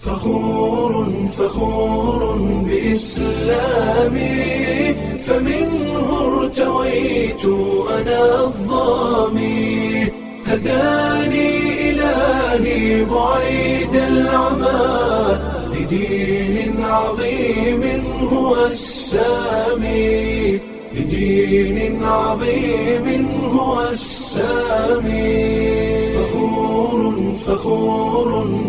فخور فخور بإسلامي فمنه ارتويت أنا الظامي هداني إلهي بعيد العمى لدين عظيم هو السامي لدين عظيم هو السامي فخور فخور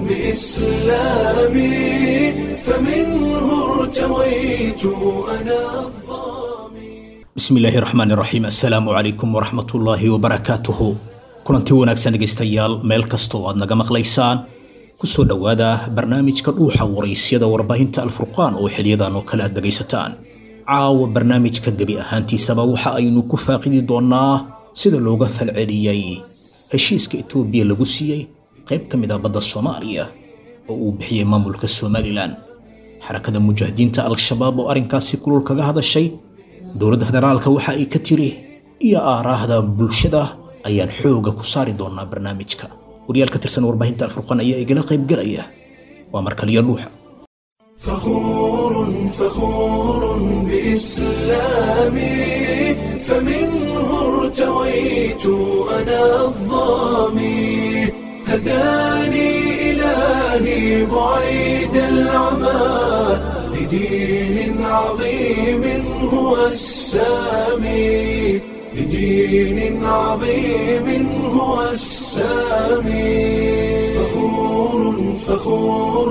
بإسلامي فمنه ارتويت أنا الظامي bismillaahi raxmaani raxiim assalaamu calaykum waraxmatullaahi wabarakaatuhu kulanti wanaagsan dhegaystayaal meel kasta oo aad naga maqlaysaan kusoo dhowaada barnaamijka dhuuxa waraysyada warbaahinta alfurqaan oo xiliyadan oo kale aad dhegaysataan caawa barnaamijka gebi ahaantiisaba waxa aynu ku faaqidi doonaa sida looga falceliyey heshiiska etoobiya lagu siiyey qayb ka mid ah badda soomaaliya oo uu bixiyey maamulka somalilan xarakada mujaahidiinta al-shabaab oo arrinkaasi kulul kaga hadashay dowladda federaalka waxa ay ka tiri iyo aaraahda bulshada ayaan xooga ku saari doonaa barnaamijka wariyaal ka tirsan warbaahinta alfurqaan ayaa igala qaybgalaya waa markaliyo dhuuxa فخور فخور بإسلامي فمنه ارتويت أنا الظامي هداني إلهي بعيد العمى لدين عظيم هو السامي لدين عظيم هو السامي فخور فخور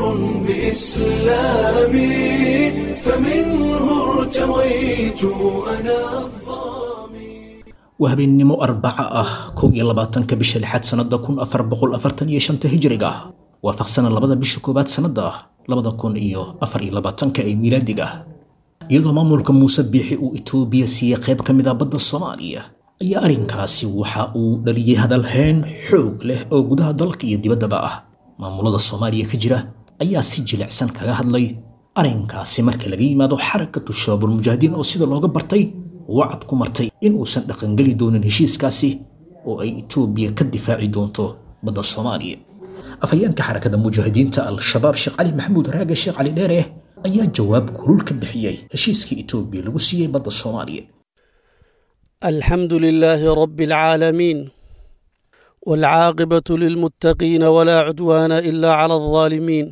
بإسلامي فمنه ارتويت أنا الظامي waa habeennimo arbaca ah kow iyo labaatanka bisha lixaad sannada kun afar boqol afartan iyo shanta hijriga waafaqsana labada bisha koowaad sannada labada kun iyo afar iyo labaatanka ee miilaadiga iyadoo maamulka muuse biixi uu itoobiya siiyey qayb ka mid ah badda soomaaliya ayaa arrinkaasi waxa uu dhaliyey hadalhayn xoog leh oo gudaha dalka iyo dibaddaba ah maamulada soomaaliya ka jira ayaa si jilicsan kaga hadlay arrinkaasi marka laga yimaado xarakatu shabaabulmujaahidiin oo sida looga bartay wacad ku martay in uusan dhaqangeli doonin heshiiskaasi oo ay itoobiya ka difaaci doonto badda soomaaliya afhayeenka xarakada mujaahidiinta al-shabaab sheekh cali maxamuud raage sheekh cali dheere ayaa jawaab kulul ka bixiyey heshiiskii itoobiya lagu siiyey badda soomaaliya الحمد لله رب العالمين والعاقبة للمتقين ولا عدوان إلا على الظالمين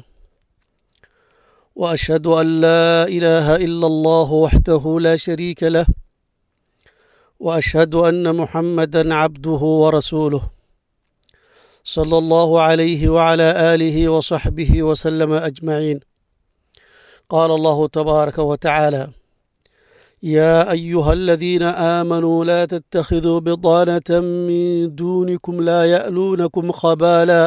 وأشهد أن لا إله إلا الله وحده لا شريك له وأشهد أن محمدا عبده ورسوله صلى الله عليه وعلى آله وصحبه وسلم أجمعين قال الله تبارك وتعالى يا أيها الذين آمنوا لا تتخذوا بطانة من دونكم لا يألونكم خبالا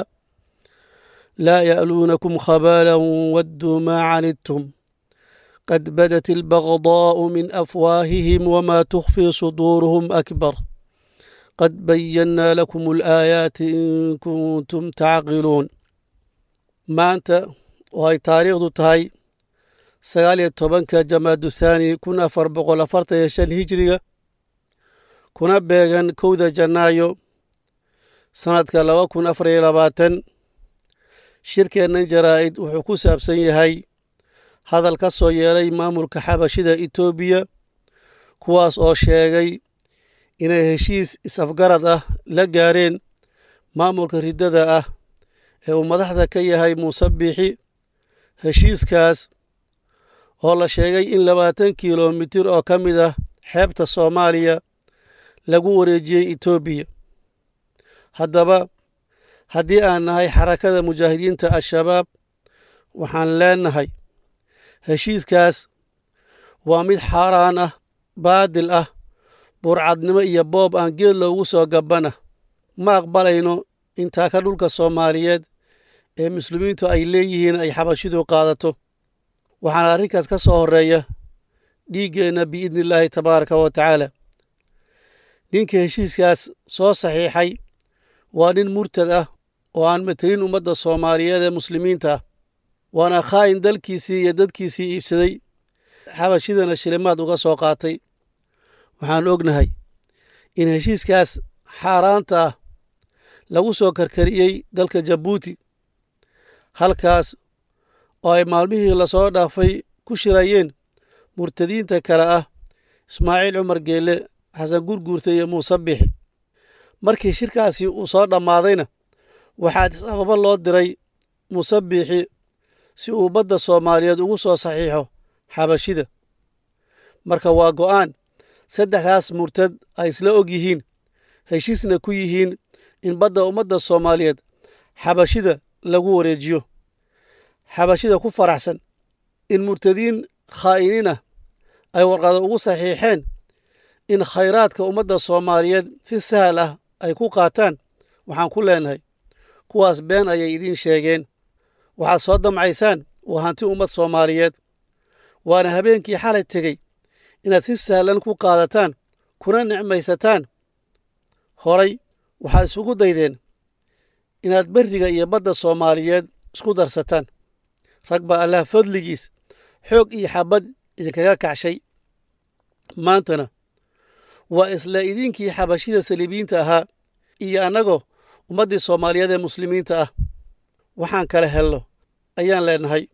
لا يألونكم خبالا ودوا ما عنتم قد بدت البغضاء من أفواههم وما تخفي صدورهم أكبر قد بينا لكم الآيات إن كنتم تعقلون ما أنت وهي تاريخ تهي sagaal iyo tobanka jamaadu thaani kun afar boqol afartan iyo shan hijiriga kuna beegan kowda janaayo sannadka laba kun afar iyo labaatan shirkeennan jaraa'id wuxuu ku saabsan yahay hadal ka soo yeelay maamulka xabashida etoobiya kuwaas oo sheegay inay heshiis is-afgarad ah la gaareen maamulka riddada ah ee uu madaxda ka yahay muuse biixi heshiiskaas oo la sheegay in labaatan kilomitir oo ka mid ah xeebta soomaaliya lagu wareejiyey etoobiya haddaba haddii aan nahay xarakada mujaahidiinta al-shabaab waxaan leenahay heshiiskaas waa mid xaaraan ah baadil ah burcadnimo iyo boob aan geed loogu soo gabbana ma aqbalayno intaa ka dhulka soomaaliyeed ee muslimiintu ay leeyihiin ay xabashidu qaadato waxaana arrinkaas ka soo horreeya dhiiggeenna biidni illaahi tabaaraka wa tacaala ninka heshiiskaas soo saxiixay waa nin murtad ah oo aan matelin ummadda soomaaliyeed ee muslimiinta ah waana khaa'in dalkiisii iyo dadkiisii iibsaday xabashidana shilimaad uga soo qaatay waxaan ognahay in heshiiskaas xaaraanta ah lagu soo karkariyey dalka jabuuti halkaas oo ay maalmihii lasoo dhaafay ku shirayeen murtadiinta kale ah ismaaciil cumar geelle xasan gurguurta iyo muuse bixi markii shirkaasi uu soo dhammaadayna waxaa sababo loo diray muuse biixi si uu badda soomaaliyeed ugu soo saxiixo xabashida marka waa go'aan saddexdaas murtad ay isla og yihiin heshiisna ku yihiin in badda ummadda soomaaliyeed xabashida lagu wareejiyo xabashida ku faraxsan in murtadiin khaa'iniin ah ay warqado ugu saxiixeen in khayraadka ummadda soomaaliyeed si sahal ah ay ku qaataan waxaan ku leenahay kuwaas been ayay idiin sheegeen waxaad soo damcaysaan waa hanti ummad soomaaliyeed waana habeenkii xalay tegey inaad si sahlan ku qaadataan kuna nicmaysataan horay waxaad isugu daydeen inaad berriga iyo badda soomaaliyeed isku darsataan rag baa allah fadligiis xoog iyo xabad idinkaga kacshay maantana waa isla idinkii xabashida saliibiyiinta ahaa iyo annagoo ummaddii soomaaliyeed ee muslimiinta ah waxaan kala helno ayaan leenahay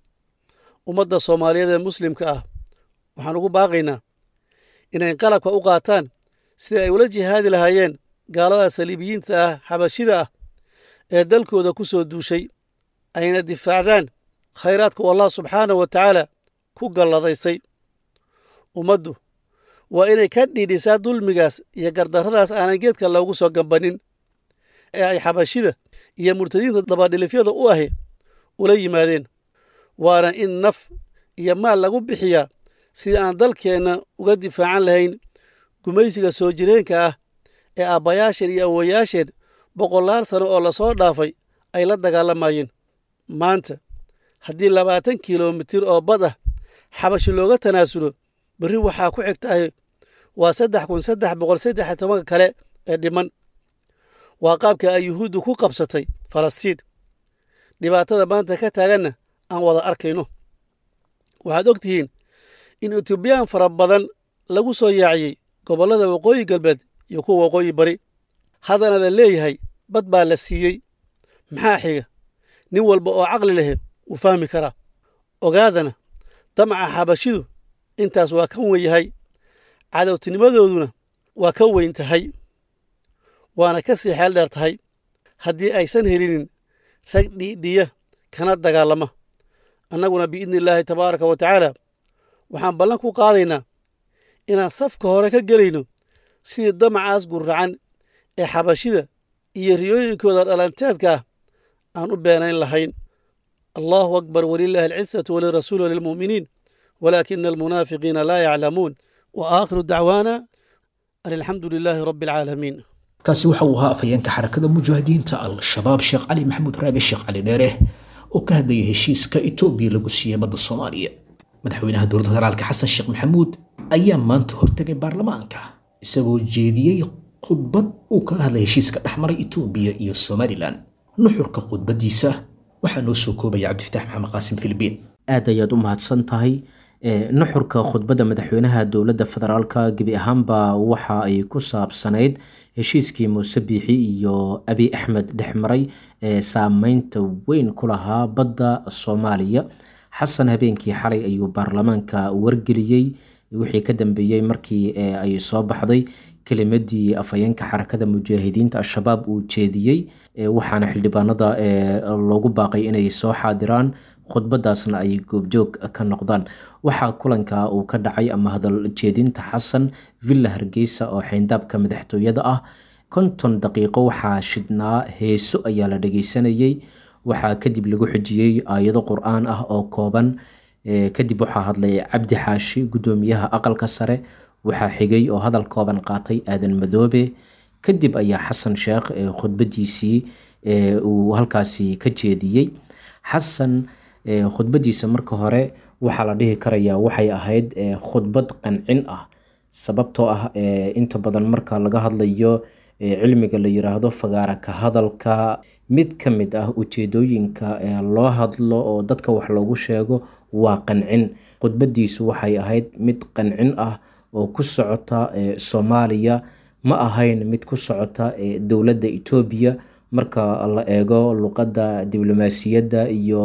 ummadda soomaaliyeed ee muslimka ah waxaan ugu baaqaynaa inay qalabka u qaataan sida ay ula jihaadi lahaayeen gaalada saliibiyiinta ah xabashida ah ee dalkooda ku soo duushay ayna difaacdaan khayraadku allah subxaanahu wa tacaala ku galladaysay ummaddu waa inay ka dhiidhisaa dulmigaas iyo gardarradaas aanan geedka loogu soo gambanin ee ay xabashida iyo murtadiinta dabadhilifyada u ahi ula yimaadeen waana in naf iyo maal lagu bixiyaa sidii aan dalkeenna uga difaacan lahayn gumaysiga soo jireenka ah ee aabbayaasheen iyo awowayaasheen boqolaal sano oo lasoo dhaafay ay la dagaalamayeen maanta haddii labaatan kilomitir oo bad ah xabashi looga tanaasulo berri waxaa ku xigtahay waa saddex kun saddex boqol saddex iyo tobanka kale ee dhiman waa qaabka ay yuhuuddu ku qabsatay falastiin dhibaatada maanta ka taaganna aan wada arkayno waxaad og tihiin in etoobiyaan fara badan lagu soo yaaciyey gobollada waqooyi galbeed iyo kuwa waqooyi bari haddana la leeyahay bad baa la siiyey maxaa xiga nin walba oo caqli lehe wuu fahmi karaa ogaadana damaca xabashidu intaas waa ka wen yahay cadowtinimadooduna waa ka weyn tahay waana ka sii xeel dheer tahay haddii aysan helinin rag dhiidhiya kana dagaalama annaguna biidni illaahi tabaaraka wa tacaala waxaan ballan ku qaadaynaa inaan safka hore ka gelayno sidii damacaas gurracan ee xabashida iyo riyooyinkooda dhalanteedka ah aan u beenayn lahayn allahu akbar walilaahi alcisatu walirasuuli walilmu'miniin walaakina almunaafiqiina laa yaclamuun wa aakhiru dacwaana an alxamdu lilaahi rabbi alcaalamiin kaasi waxa uu ahaa afhayeenka xarakada mujaahidiinta al-shabaab sheekh cali maxamuud raage sheekh cali dheere oo ka hadlayay heshiiska etoobiya lagu siiyey badda soomaaliya madaxweynaha dowladda federaalka xasan sheekh maxamuud ayaa maanta hortegay baarlamaanka isagoo jeediyey khudbad uu kaga hadlay heshiiska dhexmaray etoobiya iyo somalilan nuxurka khudbadiisa waxaa noo soo koobaya cabdifataax maxamed qaasim filibiin aad ayaad u mahadsan tahay nuxurka khudbadda madaxweynaha dowladda federaalka gebi ahaanba waxa ay ku saabsanayd heshiiskii muuse biixi iyo abi axmed dhexmaray ee saameynta weyn ku lahaa badda soomaaliya xasan habeenkii xalay ayuu baarlamaanka wargeliyey wixii ka dambeeyey markii ay soo baxday kelimadii afhayeenka xarakada mujaahidiinta al-shabaab uu jeediyey waxaana xildhibaanada loogu baaqay inay soo xaadiraan khudbadaasna ay goobjoog ka noqdaan waxaa kulanka uu ka dhacay ama hadal jeedinta xasan villa hargeysa oo xeyndaabka madaxtooyada ah konton daqiiqo waxaa shidhnaa heeso ayaa la dhageysanayey waxaa kadib lagu xijiyey aayado qur-aan ah oo kooban kadib waxaa hadlay cabdi xaashi guddoomiyaha aqalka sare waxaa xigay oo hadal kooban qaatay aadan madoobe kadib ayaa xasan sheekh khudbadiisii uu halkaasi ka jeediyey xasan khudbadiisa marka hore waxaa la dhihi karayaa waxay ahayd khudbad qancin ah sababtoo ah inta badan marka laga hadlayo cilmiga la yiraahdo fagaara ka hadalka mid ka mid ah ujeedooyinka loo hadlo oo dadka wax loogu sheego waa qancin khudbadiisu waxay ahayd mid qancin ah oo ku socota soomaaliya ma ahayn mid ku socota dowladda etoobiya marka la eego luqadda diblomaasiyadda iyo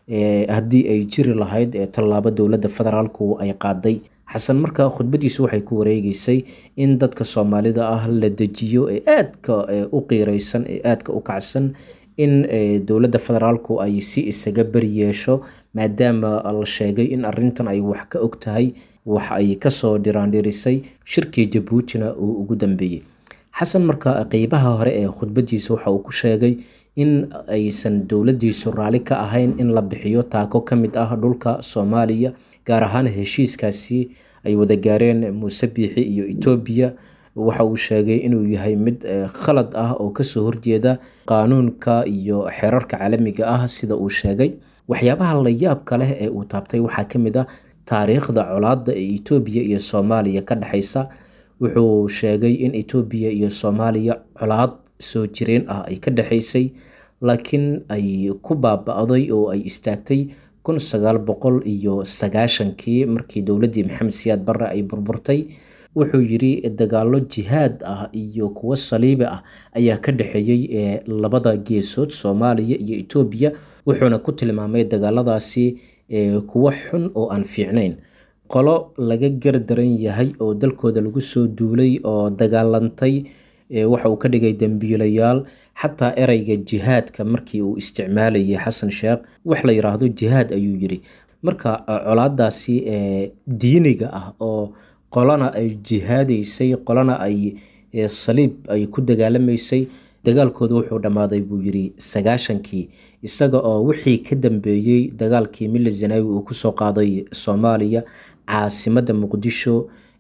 haddii ay jiri lahayd tallaabo dowladda federaalku ay qaaday xasan marka khudbadiisu waxay ku wareegeysay in dadka soomaalida ah la dejiyo ee aadka u qiireysan ee aadka u kacsan in dowladda federaalku ay si isaga beri yeesho maadaama la sheegay in arintan ay wax ka og tahay wax ay kasoo dhiraandhirisay shirkii jabuutina uu ugu dambeeyey xasan marka qeybaha hore ee khudbadiisa waxa uu ku sheegay in aysan dowladiisu raalli ka ahayn in la bixiyo taako ka mid ah dhulka soomaaliya gaar ahaan heshiiskaasi ay wada gaareen muuse biixi iyo etoobiya waxa uu sheegay inuu yahay mid khalad ah oo kasoo horjeeda qaanuunka iyo xeerarka caalamiga ah sida uu sheegay waxyaabaha layaabka leh ee uu taabtay waxaa ka mid ah taariikhda colaada ee etoobiya iyo soomaaliya ka dhexeysa wuxuu sheegay in etoobiya iyo soomaaliya colaad soo jireen ah ay ka dhexeysay laakiin ay ku baaba-day oo ay istaagtay kun sagaal boqol iyo sagaashankii markii dowladdii maxamed siyaad barre ay burburtay wuxuu yidhi dagaalo jihaad ah iyo kuwo saliibi ah ayaa ka dhexeeyey ee labada geesood soomaaliya iyo etoobiya wuxuuna ku tilmaamay dagaaladaasi kuwo xun oo aan fiicnayn qolo laga gardaran yahay oo dalkooda lagu soo duulay oo dagaalantay waxa uu ka dhigay dembiilayaal xataa ereyga jihaadka markii uu isticmaalayay xasan sheekh wax la yiraahdo jihaad ayuu yidhi marka colaadaasi diiniga ah oo qolana ay jihaadaysay qolana ay saliib ay ku dagaalamaysay dagaalkooda wuxuu dhammaaday buu yidhi sagaashankii isaga oo wixii ka dambeeyey dagaalkii mille zanaawi uu kusoo qaaday soomaaliya caasimadda muqdisho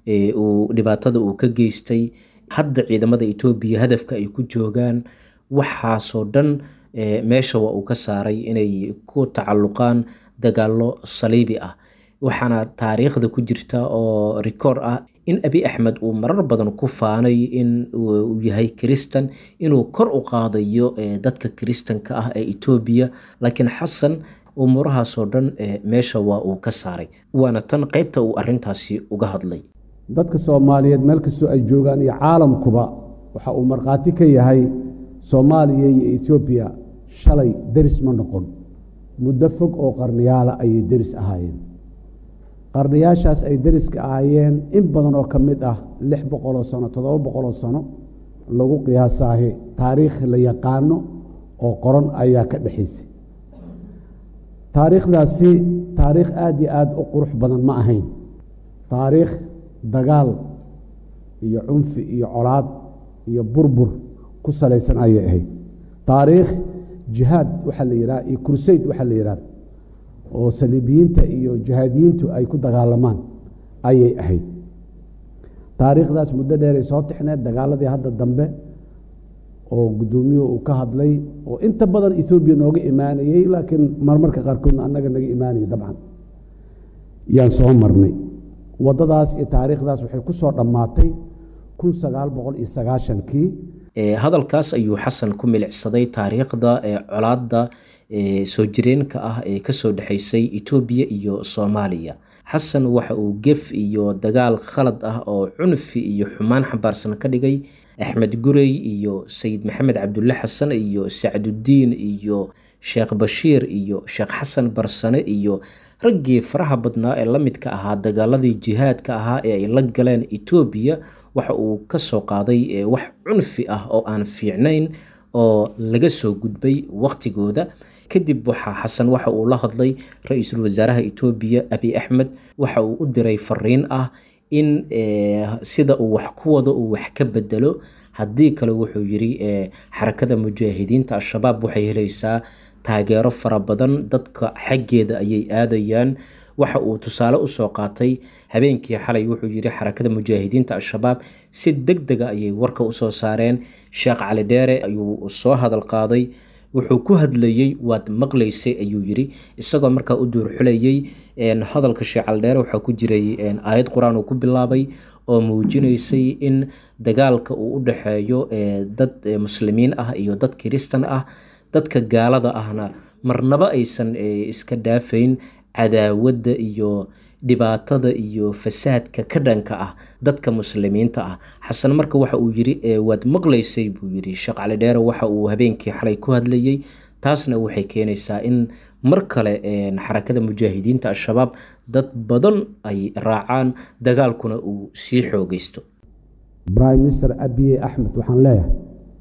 uu dhibaatada uu ka geystay hadda ciidamada etoobiya hadafka ay ku joogaan waxaasoo dhan meesha waa uu ka saaray inay ku tacalluqaan dagaalo saliibi ah waxaana taariikhda ku jirta oo rikoor ah in abi axmed uu marar badan ku faanay in uu yahay kiristan inuu kor u qaadayo dadka kiristanka ah ee etoobiya laakiin xasan umuurahaasoo dhan meesha waa uu ka saaray waana tan qeybta uu arintaasi uga hadlay dadka soomaaliyeed meel kastoo ay joogaan iyo caalamkuba waxa uu markhaati ka yahay soomaaliya iyo etoobiya shalay deris ma noqon muddo fog oo qarniyaala ayay deris ahaayeen qarniyaashaas ay deriska ahaayeen in badan oo ka mid ah lix boqoloo sano toddoba boqoloo sano lagu qiyaasaahi taariikh la yaqaano oo qoran ayaa ka dhexaysay taariikhdaasi taariikh aada iyo aada u qurux badan ma ahayn taariikh dagaal iyo cunfi iyo colaad iyo burbur ku salaysan ayay ahayd taariikh jihaad waxaa la yidhaha iyo kursayd waxaa la yidhahda oo saliibiyiinta iyo jihaadiyiintu ay ku dagaalamaan ayay ahayd taariikhdaas muddo dheeray soo tixneed dagaaladii hadda dambe oo guddoomiyuhu uu ka hadlay oo inta badan etoobiya nooga imaanayey laakiin marmarka qaarkoodna annaga naga imaanayay dabcan yaan soo marnay waddadaas iyo taariikhdaas waxay ku soo dhammaatay kun sagaal boqol iyo sagaashankii hadalkaas ayuu xasan ku milicsaday taariikhda ee colaadda soo jireenka ah ee kasoo dhexeysay etoobiya iyo soomaaliya xasan waxa uu gef iyo dagaal khalad ah oo cunfi iyo xumaan xambaarsan ka dhigay axmed gurey iyo sayid maxamed cabdulle xasan iyo sacdudiin iyo sheekh bashiir iyo sheekh xasan barsane iyo raggii faraha badnaa ee la midka ahaa dagaaladii jihaadka ahaa ee ay la galeen etoobiya waxa uu kasoo qaaday wax cunfi ah oo aan fiicnayn oo laga soo gudbay waqtigooda kadib waxaa xasan waxa uu la hadlay ra-iisul wasaaraha etoobiya abi axmed waxa uu u diray fariin ah in sida uu wax ku wado uu wax ka bedelo haddii kale wuxuu yiri xarakada mujaahidiinta al-shabaab waxay helaysaa taageero fara badan dadka xaggeeda ayay aadayaan waxa uu tusaale usoo qaatay habeenkii xalay wuxuu yiri xarakada mujaahidiinta al-shabaab si deg dega ayay warka usoo saareen sheekh cali dheere ayuu soo hadal qaaday wuxuu ku hadlayey waad maqlaysay ayuu yiri isagoo markaa u duurxulayey hadalka sheekh cali dheere waxaa ku jiray aayad qur-aan uu ku bilaabay oo muujinaysay in dagaalka uu u dhexeeyo dad muslimiin ah iyo dad kiristan ah dadka gaalada ahna marnaba aysan iska dhaafayn cadaawadda iyo dhibaatada iyo fasaadka ka dhanka ah dadka muslimiinta ah xasan marka waxa uu yiri waad maqlaysay buu yiri sheekh cali dheere waxa uu habeenkii xalay ku hadlayey taasna waxay keenaysaa in mar kale xarakada mujaahidiinta al-shabaab dad badan ay raacaan dagaalkuna uu sii xoogeysto prime minister abiye axmed waxaan leeyahay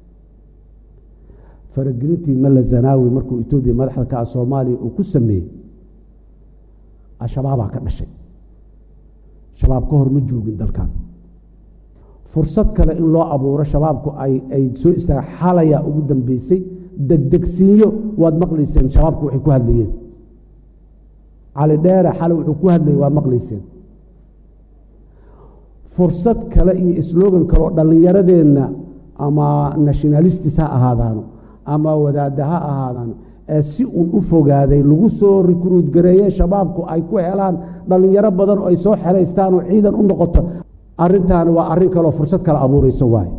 faragelintii malla zanaawi markuu etoobiya madaxda ka ah soomaaliya uu ku sameeyey al-shabaabaa ka dhashay shabaab ka hor ma joogin dalkan fursad kale in loo abuuro shabaabku ay soo istaaga xalayaa ugu dambeysay degdegsiinyo waad maqlayseen shabaabku waxay ku hadlayeen cali dheere xale wuxuu ku hadlayay waad maqlayseen fursad kale iyo slogan kale oo dhallinyaradeenna ama nationalistis ha ahaadaano ama wadaadda ha ahaadaano ee si uun u fogaaday lagu soo rikruud gareeye shabaabku ay ku helaan dhallinyaro badan oo ay soo xeraystaan oo ciidan u noqoto arrintaani waa arrin kaleoo fursad kale abuuraysa waaye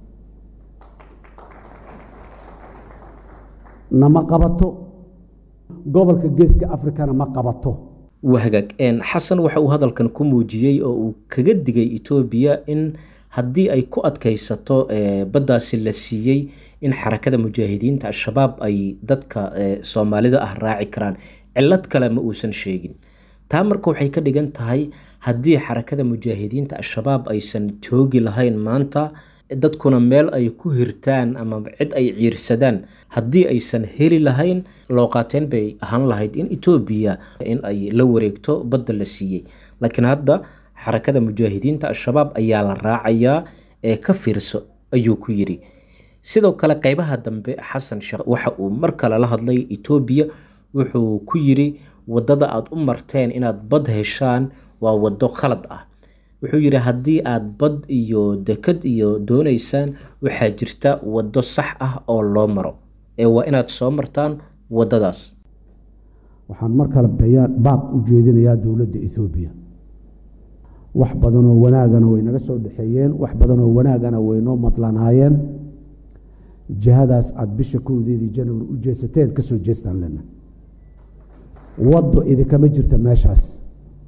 nama qabato gobolka geeska afrikana ma qabato wahagaag xasan waxa uu hadalkan ku muujiyey oo uu kaga digay etoobiya in haddii ay ku adkaysato baddaasi la siiyey in xarakada mujaahidiinta al-shabaab ay dadka soomaalida ah raaci karaan cilad kale ma uusan sheegin taa marka waxay ka dhigan tahay haddii xarakada mujaahidiinta al-shabaab aysan joogi lahayn maanta dadkuna meel ay ku hirtaan ama cid ay ciirsadaan haddii aysan heli lahayn looqaateen bay ahaan lahayd in etoobiya in ay la wareegto badda la siiyey laakiin hadda xarakada mujaahidiinta al-shabaab ayaa la raacayaa ee ka fiirso ayuu ku yidhi sidoo kale qeybaha dambe xasan sheekh waxa uu mar kale la hadlay etoobiya wuxuu ku yidhi waddada aada u marteen inaad bad heshaan waa waddo khalad ah wuxuu yidhi haddii aada bad iyo dekad iyo doonaysaan waxaa jirta waddo sax ah oo loo maro ee waa inaad soo martaan waddadaas waxaan mar kale bayaan baaq u jeedinayaa dowladda etoobiya wax badanoo wanaagana way naga soo dhexeeyeen wax badanoo wanaagana way noo madlanaayeen jihadaas aada bisha kowdeedii janwari u jeesateen ka soo jeestaan lena waddo idinkama jirta meeshaas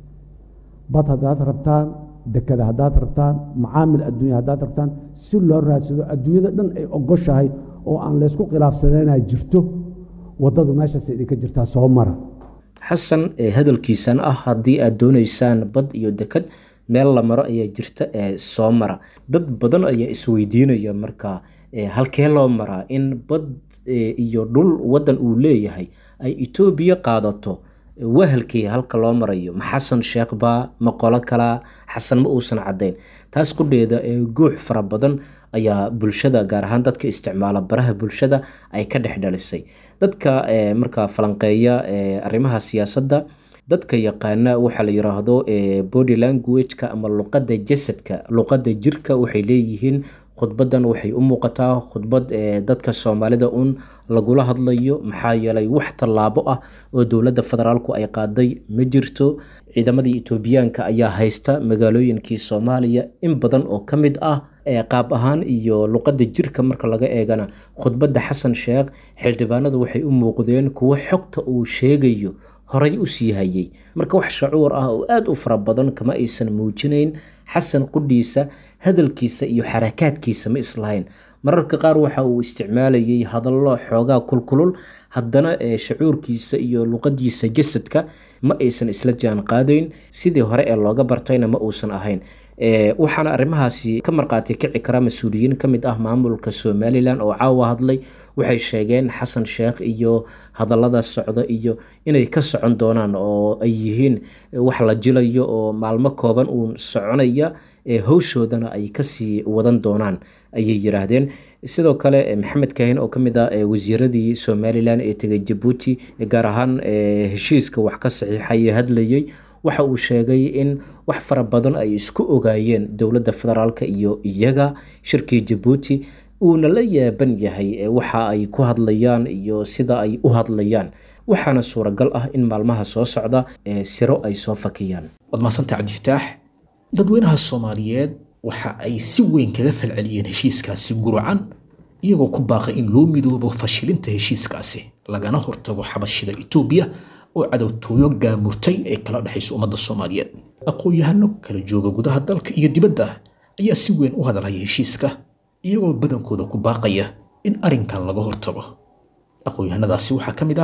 bad haddaad rabtaan dekada haddaad rabtaan macaamil adduunya haddaad rabtaan si loo raadsado adduunyada dhan ay ogoshahay oo aan laysku khilaafsanayna jirto waddadu meeshaas idinka jirtaa soo mara xasan hadalkiisan ah haddii aad doonaysaan bad iyo dekad meel la maro ayaa jirta ee soo mara dad badan ayaa isweydiinaya marka halkee loo maraa in bad iyo dhul waddan uu leeyahay ay etoobiya qaadato wahalkii halka loo marayo ma xasan sheekh baa ma qolo kalaa xasan ma uusan caddayn taas qudheeda ee guux fara badan ayaa bulshada gaar ahaan dadka isticmaala baraha bulshada ay ka dhex dhalisay dadka markaa falanqeeya arrimaha siyaasadda dadka yaqaana waxaa la yiraahdo body languageka ama luqadda jasadka luqadda jirka waxay leeyihiin khudbadan waxay u muuqataa khudbad dadka soomaalida un lagula hadlayo maxaa yeelay wax tallaabo ah oo dowladda federaalku ay qaaday ma jirto ciidamadii etoobiyaanka ayaa haysta magaalooyinkii soomaaliya in badan oo ka mid ah qaab ahaan iyo luqadda jirka marka laga eegana khudbadda xasan sheekh xildhibaanadu waxay u muuqdeen kuwo xogta uu sheegayo horay u sii hayay marka wax shacuur ah oo aada u fara badan kama aysan muujinayn xasan qudhiisa hadalkiisa iyo xarakaadkiisa ma islahayn mararka qaar waxa uu isticmaalayay hadallo xoogaa kulkulul haddana shacuurkiisa iyo luqadiisa jasadka ma aysan isla jaan qaadayn sidii hore ee looga bartayna ma uusan ahayn waxaana arrimahaasi ka marqaati kici kara mas-uuliyiin ka mid ah maamulka somalilan oo caawa hadlay waxay sheegeen xasan sheekh iyo hadallada socda iyo inay ka socon doonaan oo ay yihiin wax la jilayo oo maalmo kooban uun soconaya howshoodana ay kasii wadan doonaan ayay yiraahdeen sidoo kale maxamed kaahin oo kamid ah wasiiradii somalilan ee tegay jabuuti gaar ahaan heshiiska wax ka saxiixay hadlayay waxa uu sheegay in wax fara badan ay isku ogaayeen dowladda federaalk iyo iyaga shirkii jabuuti uuna la yaaban yahay waxa ay ku hadlayaan iyo sida ay u hadlayaan waxaana suuragal ah in maalmaha soo socda siro ay soo fakiyaan waad mahadsanta cabdifataax dadweynaha soomaaliyeed waxa ay si weyn kaga falceliyeen heshiiskaasi gurucan iyagoo ku baaqay in loo midoobo fashilinta heshiiskaasi lagana hortago xabashida etoobiya oo cadowtooyo gaamurtay ee kala dhexayso ummadda soomaaliyeed aqoon-yahano kala jooga gudaha dalka iyo dibadda ayaa si weyn u hadalhaya heshiiska iyagoo badankooda ku baaqaya in arrinkan laga hortago aqoon-yahanadaasi waxaa ka mid ah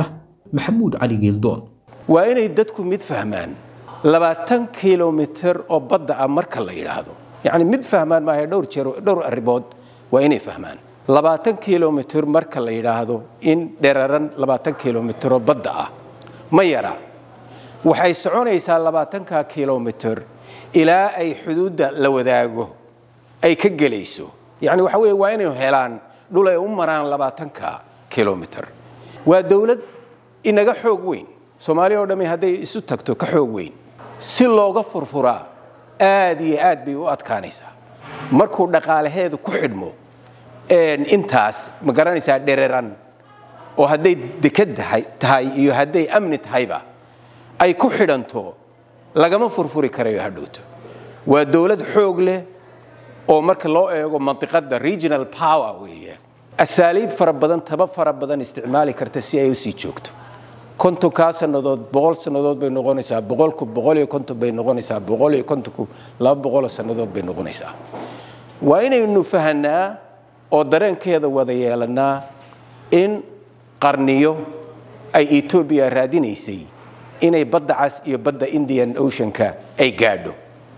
maxamuud cali geeldoon waa inay dadku mid fahmaan labaatan kilomitir oo badda ah marka la yidhaahdo yacni mid fahmaan maaha dhowr jeer dhowr arrimood waa inay fahmaan labaatan kilomitir marka la yidhaahdo in dheraran labaatan kilomitir oo badda ah ma yara waxay soconaysaa labaatanka kilomitir ilaa ay xuduudda la wadaago ay ka gelayso yacni waxa weeye waa inay helaan dhul ay u maraan labaatanka kilomitir waa dowlad inaga xoog weyn soomaaliya oo dhammi hadday isu tagto ka xoog weyn si looga furfuraa aad iyo aad bay u adkaanaysaa markuu dhaqaalaheedu ku xidhmo intaas ma garanaysaa dhereran oo hadday dekad tahay iyo hadday amni tahayba ay ku xidhanto lagama furfuri karayo hadhowto waa dowlad xoog leh oo marka loo eego mantiqada regional power weeye asaaliib fara badan taba fara badan isticmaali karta si ay usii joogto kontonkaa sannadood boqol sannadood bay noqonaysaa boqolku boqol iyo konton bay noqonaysaa boqol iyo kontonku laba boqoloo sannadood bay noqonaysaa waa inaynu fahanaa oo dareenkeeda wada yeelanaa in qarniyo ay etoobiya raadinaysay inay badda cas iyo badda indian oceanka ay gaadho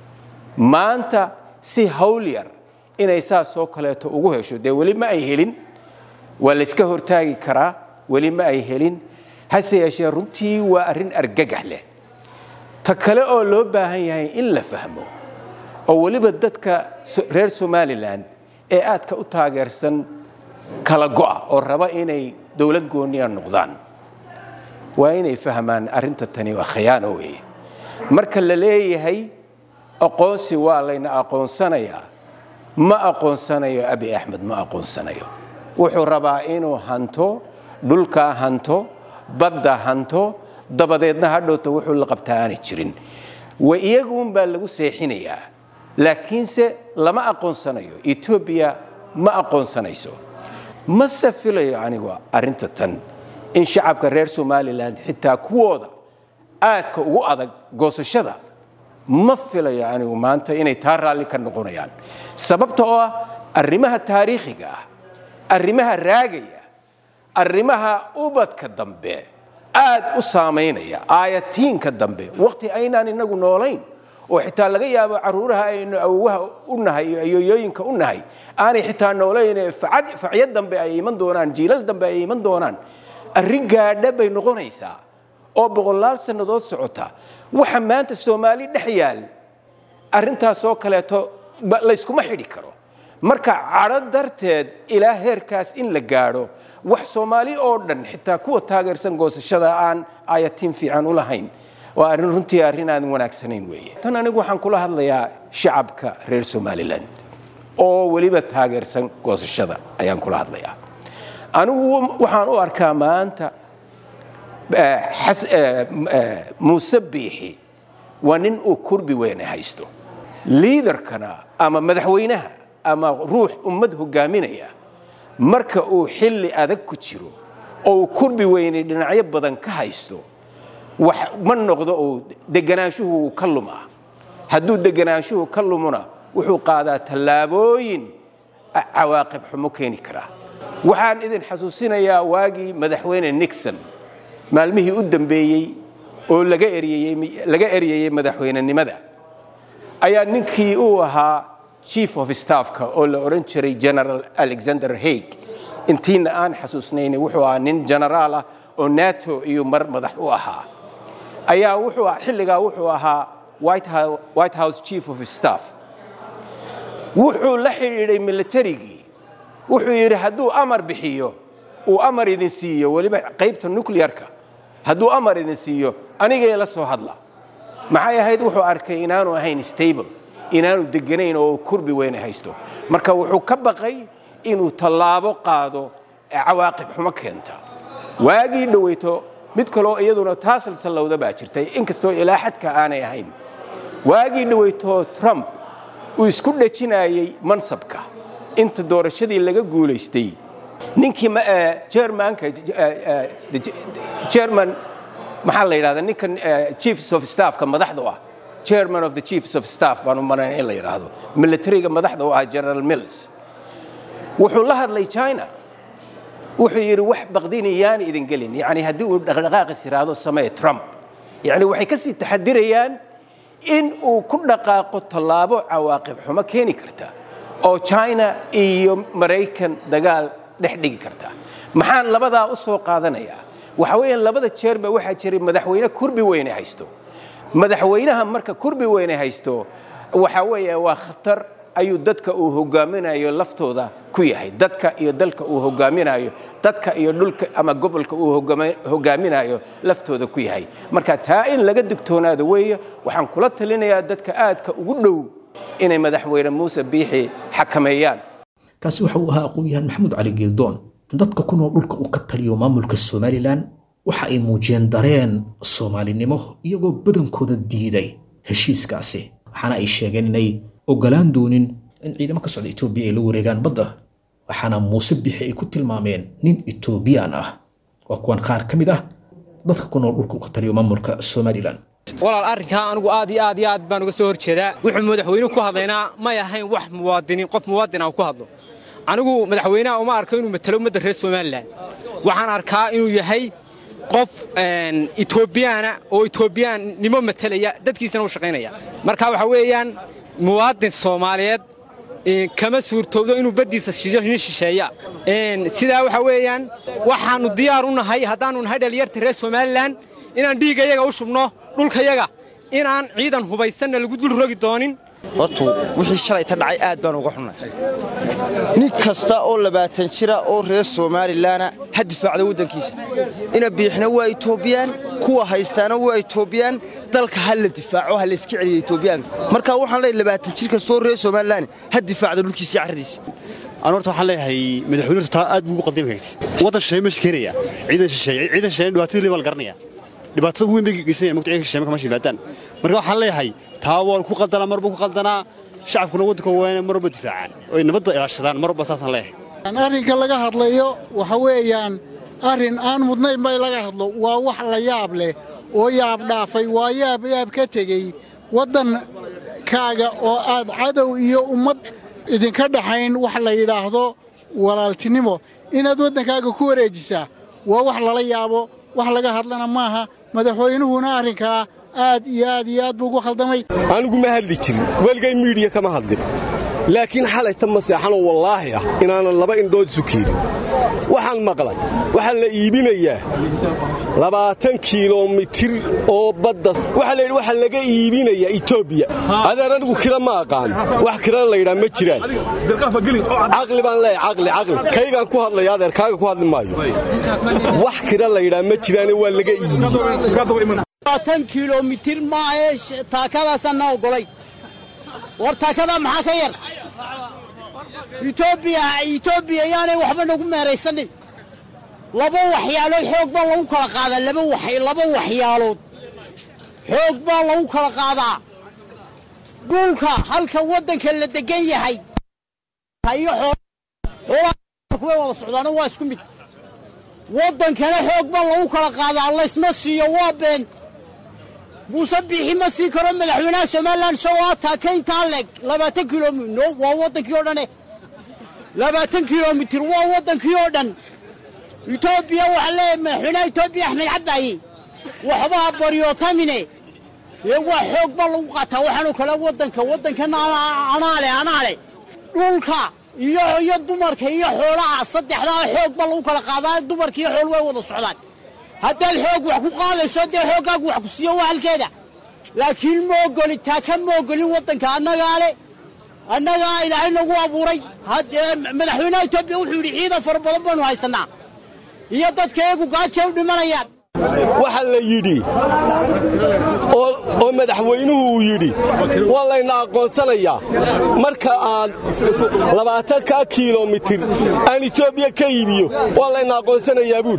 maanta si hawlyar inay saas oo kaleeto ugu hesho dee weli ma ay helin waa layska hortaagi karaa weli ma ay helin hase yeeshee runtii waa arrin argagax leh ta kale oo loo baahan yahay in la fahmo oo weliba dadka reer somalilan ee aadka u taageersan kala go'a oo raba inay dowlad gooniya noqdaan waa inay fahmaan arrinta tani waa khiyaano weeye marka la leeyahay aqoonsi waa layna aqoonsanayaa ma aqoonsanayo abi axmed ma aqoonsanayo wuxuu rabaa inuu hanto dhulkaa hanto badda hanto dabadeedna hadhowta wuxuu la qabtaa aanay jirin wa iyaguunbaa lagu seexinayaa laakiinse lama aqoonsanayo etoobiya ma aqoonsanayso mase filayo anigu arrinta tan in shacabka reer somalilan xitaa kuwooda aadka ugu adag goosashada ma filayo anigu maanta inay taa raalli ka noqonayaan sababta oo ah arrimaha taariikhiga ah arrimaha raagaya arrimaha ubadka dambe aad u saamaynaya aayatiinka dambe waqti aynaan inagu noolayn oo xitaa laga yaabo caruuraha aynu awowaha u nahay iyo ayoyooyinka u nahay aanay xitaa noolayn facyo dambe ay iman doonaan jiilal dambe ay iman doonaan arrin gaadha bay noqonaysaa oo boqolaal sannadood socota waxa maanta soomaali dhex yaal arrintaasoo kaleeto layskuma xidhi karo marka cadho darteed ilaa heerkaas in la gaadho wax soomaali oo dhan xitaa kuwa taageersan goosashada aan ayatiin fiican u lahayn waa arrin runtii arrin aan wanaagsanayn weeye tan anigu waxaan kula hadlayaa shacabka reer somalilan oo weliba taageersan goosashada ayaan kula hadlayaa anigu waxaan u arkaa maanta muuse biixi waa nin uu kurbi weyne haysto liidarkana ama madaxweynaha ama ruux ummad hogaaminaya marka uu xilli adag ku jiro oo uu kurbi weyne dhinacyo badan ka haysto wax ma noqdo uu deganaanshuhu ka lumaa hadduu deganaanshuhu ka lumona wuxuu qaadaa tallaabooyin cawaaqib xumo keeni karaa waxaan idin xasuusinayaa waagii madaxweyne nixon maalmihii u dambeeyey oo laga eryeyey madaxweynenimada ayaa ninkii uu ahaa chief of staffka oo la odhan jiray general alexander haig intiina aan xasuusnayn wuxuu ahaa nin genaraal ah oo nato iyo mar madax u ahaa ayaa wuxuu xilligaa wuxuu ahaa white house chief of staff wuxuu la xidhiidhay militarigii wuxuu yidhi hadduu amar bixiyo uu amar idin siiyo weliba qaybta nuclearka hadduu amar idin siiyo anigay la soo hadla maxay ahayd wuxuu arkay inaanu ahayn stable inaanu deganayn oo kurbi weyne haysto marka wuxuu ka baqay inuu tallaabo qaado cawaaqib xumo keenta waagii dhoweyto mid kaloo iyaduna taasalsallowda baa jirtay inkastoo ilaa xadka aanay ahayn waagii dhoweyto trump uu isku dhejinayey mansabka inta doorashadii laga guulaystay ninkii jermanka jerman maxaa la yidhahda ninkan chiefs of staffka madaxda u ah chairman of the chiefs of staff baan u malayn in la yidhaahdo militariga madaxda u ah general mills wuxuu la hadlay china wuxuu yidhi wax baqdini yaan idin gelin yacni haddii uu dhaqdhaqaaqis yidhaahdo samee trump yacni waxay ka sii taxadirayaan in uu ku dhaqaaqo tallaabo cawaaqib xumo keeni karta oo china iyo maraykan dagaal dhex dhigi karta maxaan labadaa u soo qaadanayaa waxa weeyaan labada jeerba waxaa jiray madaxweyne kurbi weyne haysto madaxweynaha marka kurbi weyne haysto waxa weeye waa khatar ayuu dadka uu hogaaminayo laftooda ku yahay dadka iyo dalka uu hogaaminayo dadka iyo dhulka ama gobolka uu hogaaminayo laftooda ku yahay marka taa in laga digtoonaado weeye waxaan kula talinayaa dadka aadka ugu dhow inay madaxweyne muuse biixi xakameeyaan kaasi waxa uu ahaa aqoon-yahan maxamuud cali geeldoon dadka ku nool dhulka uu ka taliyo maamulka somalilan waxa ay muujiyeen dareen soomaalinimo iyagoo badankooda diiday heshiiskaasi waxaana ay sheegeen inay ogolaan doonin in ciidamo ka socda etoobiya ay la wareegaan badda waxaana muuse bixi ay ku tilmaameen nin etoobiyaan ah waa kuwan qaar ka mid ah dadka ku nool dhulka uu ka taliyo maamulka somalilan walaal arrinkaa anigu aad iyo aad iyo aad baan uga soo hor jeedaa wuxuu madaxweynuhu ku hadlaynaa may ahayn wax muwaadiniin qof muwaadina ku hadlo anigu madaxweynaha uma arko inuu matalo ummadda reer somalilan waxaan arkaa inuu yahay qof etoobiyaana oo etoobiyaannimo matalaya dadkiisana u shaqaynaya marka waxa weeyaan muwaadin soomaaliyeed kama suurtowdo inuu baddiisa nin shisheeya sidaa waxa weeyaan waxaannu diyaar u nahay haddaannu nahay dhalinyarta reer somalilan inaan dhiiggayaga u shubno dhulkayaga inaan ciidan hubaysanna lagu dul rogi doonin hortu wixii shalayta dhacay aad baan uga xunnay nin kasta oo labaatan jira oo reer somalilanna ha difaacda waddankiisa ina biixna waa etoobiyaan kuwa haystaana waa etoobiyaan dalka ha la difaaco ha layska celiyo etoobiyaanka marka waxaan leeyahay labaatan jir kastoo reer somalilan ha difaacda dhulkiisa carradiisa anu horta waxaan leeyahay madaxweynuhu taa aad buu ugu qaldami kartid waddan shisheeye meesha keenaya ciidan shisheeye ciidan shisheeye dhibaatadii liibaa la garanaya dhibaatada ugu weyn bay geysanaya mugta ciidanka shisheeye marka meesha yimaadaan marka waxaan leeyahay taa waa ku qaldanaa mar buu ku qaldanaa shacabkuna waddanka waana mar walba difaacaan oo ay nabadda ilaashadaan mar walba saasaan leeyahay arrinka laga hadlayo waxa weeyaan arrin aan mudnayn bay laga hadlo waa wax la yaab leh oo yaab dhaafay waa yaab yaab ka tegey waddankaaga oo aad cadow iyo ummad idinka dhaxayn wax la yidhaahdo walaaltinimo inaad waddankaaga ku wareejisaa waa wax lala yaabo wax laga hadlana maaha madaxweynuhuna arrinkaa aad iyo aad iyo aad buu ugu khaldamay anigu ma hadli jirin weligay miidhiya kama hadlin laakiin xalayta ma seexanoo wallaahi ah inaanan laba indhood isu keenin waxaan maqlay waxaa la iibinayaa labaatan kiilomitir oo badda waxaa layidhi waxaa laga iibinayaa etoobiya adeer anigu kira ma aqaan wax kirana layidhaa ma jiraan caqli baan leeyahay caqli caqli kaygaan ku hadlaya adeer kaaga ku hadli maayo wax kira layidhaa ma jiraane waa laga iibiye kilomitir maahe taakadaasaan na ogolay war taakadaa maxaa ka yar etoobiya yaanay waxba nagu meeraysanin laba waxyaalood xoog baa lagu kala qaadaa laba waxyaalood xoog baa lagu kala qaadaa dhulka halka waddanka la degan yahay iyo xoolaha wada socdaano waa isku mid waddankana xoog baa lagu kala qaadaa laysma siiyo waa been muuse biixi ma sii karo madaxweynaha somalilan isagoo ataaka intaa leeg labaatan kilomit no waa waddankii oo dhane labaatan kilomitir waa waddankii oo dhan etoobiya waxaa leeyahay madaxweynaha etoobiya axmed cabaaye waxbaa baryootamine dee waa xoog baa lagu qaataa waxaanoo kale waddanka waddankana anaale anaale dhulka iyo iyo dumarka iyo xoolaha saddexdaa xoog baa lagu kala qaadaa dumarka iyo xool way wada socdaan haddaad xoog wax ku qaadayso dee xooggaagu wax ku siiyo waa halkeeda laakiin ma ogolin taa ka ma ogolin waddanka annagaa le annagaa ilaahay nagu abuuray madaxweynaha etoobiya wuxuu yidhi ciidan fara badan baanu haysannaa iyo dadka eegu gaajay u dhimanayaan waxaa la yidhi oo madaxweynuhu uu yidhi waa layna aqoonsanayaa marka aan labaatankaa kiilomitir aan etoobiya ka iibiyo waa layna aqoonsanayaa buuri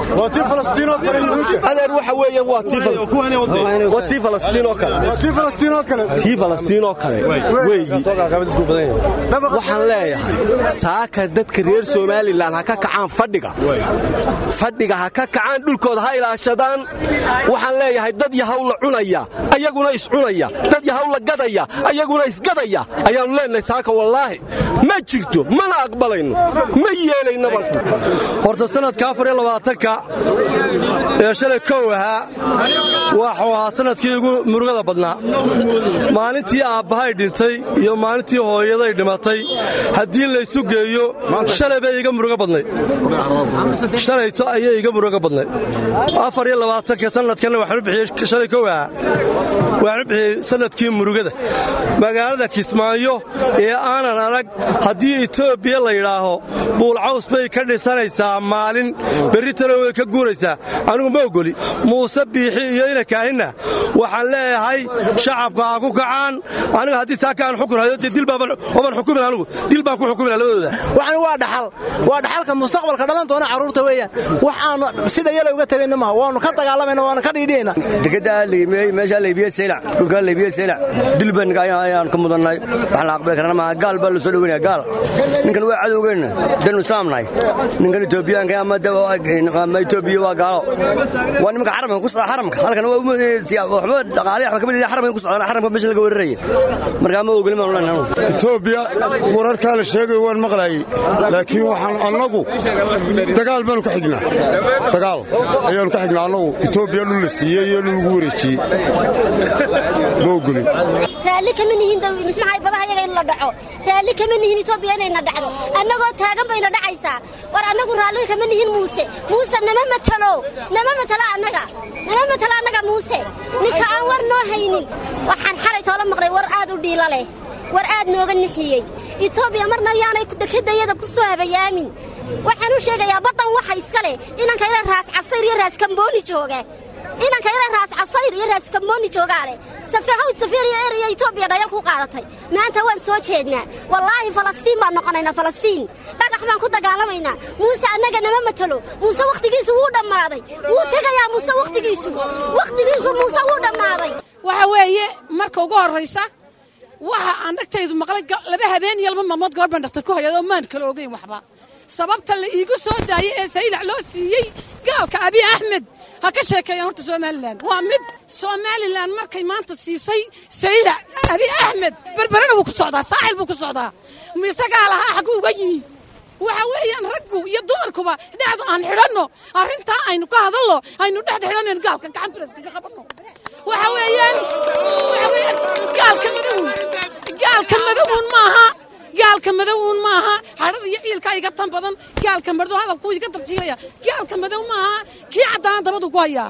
adeer waxa weeye waa tii falastiinoo kale tii falastiinoo kale weeyi waxaan leeyahay saaka dadka reer somalilan ha ka kacaan fadhiga fadhiga ha ka kacaan dhulkooda ha ilaashadaan waxaan leeyahay dad yahaw la cunaya ayaguna iscunaya dad yahaw la gadaya ayaguna isgadaya ayaannu leenahay saaka wallaahi ma jirto mana aqbalayno ma yeelaynaba horta sanadka afar iyo labaatanka ee shalay kow ahaa waxuu ahaa sanadkii ugu murugada badnaa maalintii aabbahay dhintay iyo maalintii hooyaday dhimatay haddii laysu geeyo shalay bay iga murugo badnayd shalayto ayay iga murugo badnayd afar iyo labaatanka sanadkanna waxaanu bixiyey shalay kow ahaa waxaanu bixiyey sanadkii murugada magaalada kismaayo ee aanan arag haddii etoobiya la yidhaaho buulcaws bay ka dhisanaysaa maalin berritana way ka guuraysaa anigu ma ogoli muuse biixi iyo inakaahinna waxaan leeyahay shacabka ha ku kacaan aniga haddii saaka aan xukun hayo dee dilbaaban xukumin anigu dil baan ku xukumina labadooda waxani waa dhaxal waa dhaxalka mustaqbalka dhalan doona carruurta weeyaan wax aanu si dhayala uga tegayna maaha waanu ka dagaalamayna waanu ka dhiidhiyayna dekedaa liimeey meeshaa laybiye seylac dhulkaa laybiye seylac dilban ayaan ka mudannay waxaan la aqbali karana maaha gaal baa la soo dhoweynaya gaal ninkan waa cadowgeenna danu saamnahay ninkan etoobiyaanka ama etoobiya waa gaalo waa nimanka xaramka ku socda xaramka halkan waxba dhaqaale waxba kamid xaramka ku socdaan xaramka meesha laga weeraraya markaa ma ogolin baan leenahay etoobiya wararkaa la sheegayo waan maqlaayey laakiin waxaan annagu dagaal baanu ka xignaa dagaal ayaanu ka xignaa annagu etoobiya dhul la siiyey iyo dhul lagu wareejiyey ma ogolin raalli kama nihin maxay badaha yaga in la dhaco raalli kama nihin etoobiya inayna dhacdo annagoo taagan bayna dhacaysaa war annagu raalli kama nihin muuse muuse nama matalo nama matalo annaga nama matalo annaga muuse ninka aan war noo haynin waxaan xalay toola maqlay war aad u dhiila leh war aad nooga nixiyey etoobiya marna yaanay dekedayada ku soo habayaamin waxaan u sheegayaa baddan waxa iska leh inanka ila raas casayr iyo raas kambooni jooga inanka ila raas casayr iyo raas kambooni joogaa leh safahawd safiiriya eraya etoobiya dhayal ku qaadatay maanta waan soo jeednaa wallaahi falastiin baan noqonaynaa falastiin dhagax baan ku dagaalamaynaa muuse annaga nama matalo muuse wakhtigiisu wuu dhammaaday wuu tegayaa muuse wakhtigiisu wakhtigiisu muuse wuu dhammaaday waxa weeye marka ugu horraysa waxa aan dhagtaydu maqlay laba habeen iyo laba maalmood gabadh baan dhaktar ku hayadoo maan kala ogeyn waxba sababta la iigu soo daayey ee saylac loo siiyey gaalka abiy axmed ha ka sheekeeyaan horta somalilan waa mid somalilan markay maanta siisay saylac abiy axmed berberena wuu ku socdaa saaxil buu ku socdaa isagaa lahaa xagguu uga yimi waxa weeyaan raggu iyo dumarkuba dhexdu aan xidhanno arrintaa aynu ka hadalno aynu dhexda xidhanayno gaalka gacan biraskaga qabanno waxa weeyaan waxa weeyaan gaalka madowun gaalka madowun maaha gaalka madowun maaha hadhada iyo ciilkaa iga tan badan gaalka madow hadalkuu iga darjiilaya gaalka madow maaha kii caddaan dabadu ku hayaa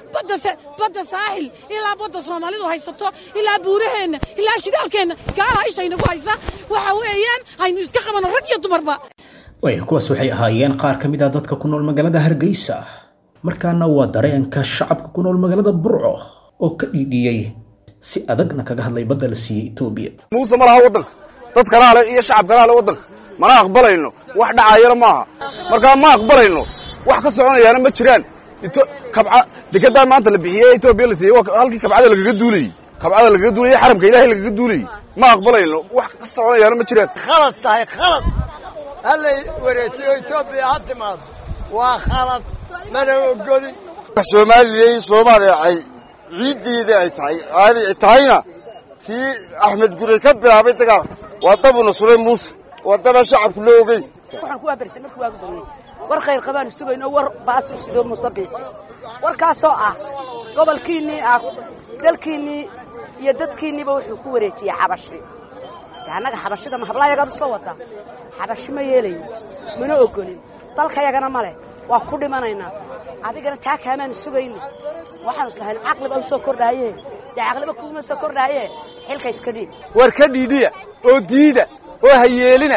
badda saaxil ilaa badda soomaalidu haysato ilaa buuraheenna ilaa shidaalkeenna gaalaha ishaynagu haysa waxa weeyaan aynu iska qabanno rag iyo dumarba waaya kuwaas waxay ahaayeen qaar ka mid ah dadka ku nool magaalada hargeysa markaana waa dareenka shacabka ku nool magaalada burco oo ka dhiidhiyey si adagna kaga hadlay badda la siiyey etoobiya muuse ma laha waddanka dad kalaa le iyo shacab kalaa le waddanka mana aqbalayno wax dhacaayana maaha markaa ma aqbalayno wax ka soconayaana ma jiraan kabca dekedaa maanta la bixiyey etoobiya la siiyey halkii kabcada lagaga duulayey kabcada lagaga duulayey xaramka ilaahay lagaga duulayey ma aqbalayno wax ka soconayaana ma jiraan khalad tahay khalad hallay wareejiyo etoobiya ha timaado waa khalad mana ogolin soomaaliyey soomaaliya ay ciiddeeda ay tahay aanay tahayna tii axmed gurey ka bilaabay dagaal waa dabuna sulay muuse waa daba shacabku loo ogey waxaan ku waabarisay markii waagu bagnay war khayr qabaanu sugayno war baasu sidoo musabiix warkaasoo ah gobolkiinnii ah dalkiinnii iyo dadkiinniiba wuxuu ku wareejiyey xabashi de annaga xabashida ma hablaayagaad u soo wadaa xabashi ma yeelayo mana ogolin dalkayagana ma leh waa ku dhimanaynaa adigana taa kaamaanu sugayna waxaanu islahayn caqliba u soo kordhaaye dee caqliba kuuma soo kordhaaye xilka iska dhiib war ka dhiidhiya oo diida oo hayeelina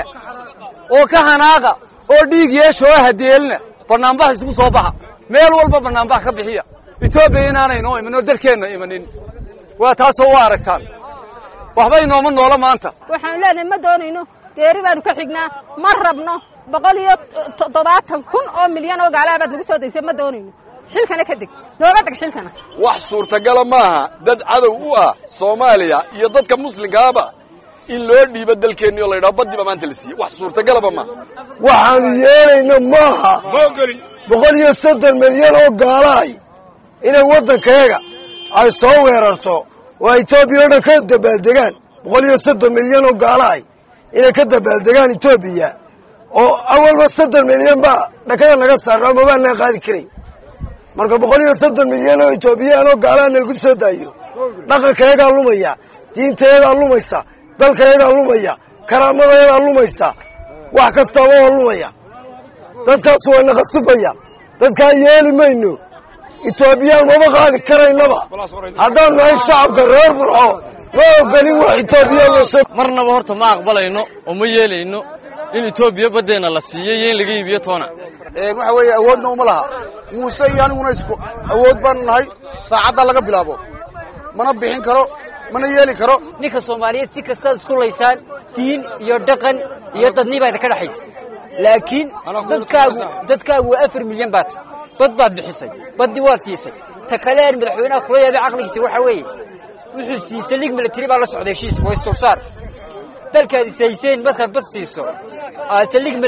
oo ka hanaaqa oo dhiig yeesha oo hadeelina bannaanbaha isugu soo baxa meel walba bannaanbaha ka bixiya etoobiya inaanaynoo iman oo dalkeenna imanin waa taasoo waa aragtaan waxba inooma noola maanta waxaanu leenahay ma doonayno geeri baanu ka xignaa ma rabno boqol iyo toddobaatan kun oo milyan oo gaalaha baad nagu soo daysay ma doonayno xilkana ka deg nooga deg xilkana wax suurtagala maaha dad cadow u ah soomaaliya iyo dadka muslimkaaba in loo dhiibo dalkeenni oo laydhaho baddiba maanta la siiyey wax suurtagalaba maaha waxaanu yeelayna maaha boqol iyo soddon milyan oo gaalaay inay waddankayaga ay soo weerarto oo etoobiya o dhan ka dabaaldegaan boqol iyo soddon milyan oo gaalaay inay ka dabaaldegaan etoobiya oo awalba soddon milyan baa dhakada naga saarno ama baanaa qaadi karay marka boqol iyo soddon milyan oo etoobiyaan oo gaalaha nalagu soo daayo dhaqankayagaa lumaya diintayadaa lumaysa dalkayagaa lumaya karaamadayadaa lumaysa wax kastaaba waa lumaya dadkaas waa naqasifaya dadkaa yeeli mayno etoobiyaan maba qaadi karaynaba haddaan nahay shacabka reer burco ma ogolin wax etoobiyaan marnaba horta ma aqbalayno oo ma yeelayno in etoobiya baddeenna la siiyo iyo in laga iibiyo toona waxa weeye awoodna uma laha muuse iyo aniguna isku awood baanu nahay saacaddaa laga bilaabo mana bixin karo mana yeeli karo ninka soomaaliyeed si kastaad isku laysaan diin iyo dhaqan iyo dadnibaa idinka dhexaysa laakiin dadkaagu dadkaagu waa afar milyan baad bad baad bixisay baddii waad siisay ta kale aan madaxweynaha kula yaabay caqligiisa waxaa weeye wuxuu siisay lig milatari baa la socday heshiis waa istursaar dalkaad isayseen markaad bad siiso aad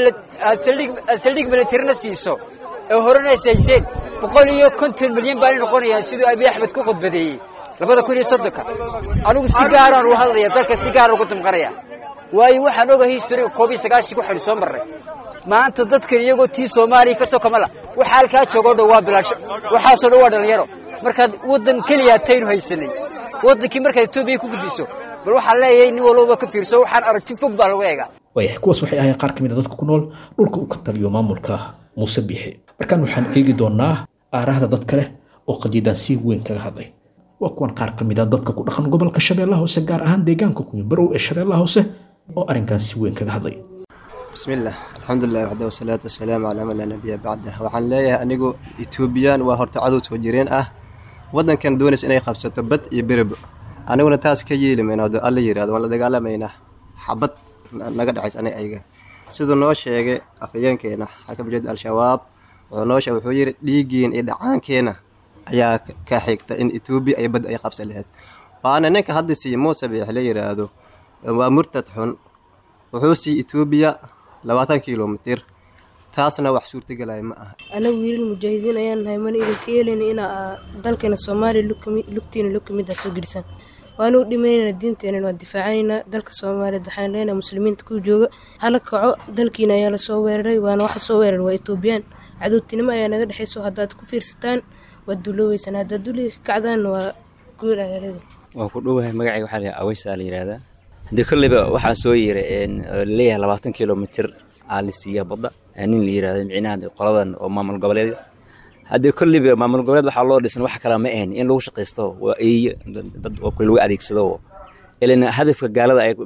saldhig milatarina siiso ee horena isayseen boqol iyo konton milyan baanay noqonayaan siduu abiy axmed ku khudbadeeyey labada kun iyo soddonka anigu si gaaraan uga hadlaya dalka si gaara ugu damqanaya waayo waxaan ogahay historiga koob iyo sagaashanki waxaynu soo marray maanta dadkan iyagoo tii soomaaliya ka soo kamala waxa halkaa joogoo dhan waa bilaasho waxaasoo dhan waa dhallinyaro markaad waddan keliyaa taynu haysanay waddankii markaad etoobiya ku gudbiso bal waxaan leeyahay nin walbaba ka fiirso waxaan aragti fog baa lagu eegaa waayahay kuwaas waxay ahayn qaar ka mid a dadka ku nool dhulka uu ka taliyo maamulka muuse biixi markaan waxaan eegi doonaa aarahda dad kale oo qadiidaan si weyn kaga hadlay waa kuwan qaar ka mid a dadka ku dhaqan gobolka shabeellaha hoose gaar ahaan deegaanka kunyabarow ee shabeellaha hoose oo arrinkan si weyn kaga hadlay bismillaah alxamdulilah waxda wasalaatu wasalaamu calaa man laa nabiya bacdah waxaan leeyahay anigu etoobiyaan waa horta cadow soo jireen ah waddankan doonaysa inay qabsato bad iyo berebo aniguna taas ka yeeli mayna hadduu alla yidhahdo waan la dagaalamaynaa xabad naga dhexays aniga ayaga siduu noo sheegay afhayeenkeena xarka mujahid al-shabaab wuxuu noo sheegay wuxuu yidhi dhiiggiin iyo dhacaankeena ayaa ka xigta in etoobiya ay badda ay qabsan lahayd waana ninka hadda siiye muuse biix la yidhaahdo waa murtad xun wuxuu siiye etoobiya labaatan kilomitir taasna wax suurtagelaya ma aha anagu wiilal mujaahidiin ayaan nahay mana idinka yeelayna inaa dalkeena soomaaliya lugtiina lug kamid ah soo gelisan waanu u dhimaynayna diinteenan waa difaacanaynaa dalka soomaaliyeed waxaan leenahay muslimiinta ku jooga hala kaco dalkiina ayaa lasoo weeraray waana waxa soo weeraray waa etoobiyaan cadowtinimo ayaa naga dhexayso haddaad ku fiirsataan waad duulooweysaan haddaad duliga ka kacdaanna waa guul ayaalada waan ku dhowahay magacayga waxaa la aweysaa la yidhaahdaa haddii kolleyba waxaa soo yiri leeyahay labaatan kilomitir aa la siiya badda nin la yidhahdo micnaha qoladan oo maamul goboleed haddii kolleyba maamul goboleed waxaa loo dhisan wax kale ma ahan in lagu shaqaysto waa eeye dad oo kale lagu adeegsado ilan hadafka gaalada ay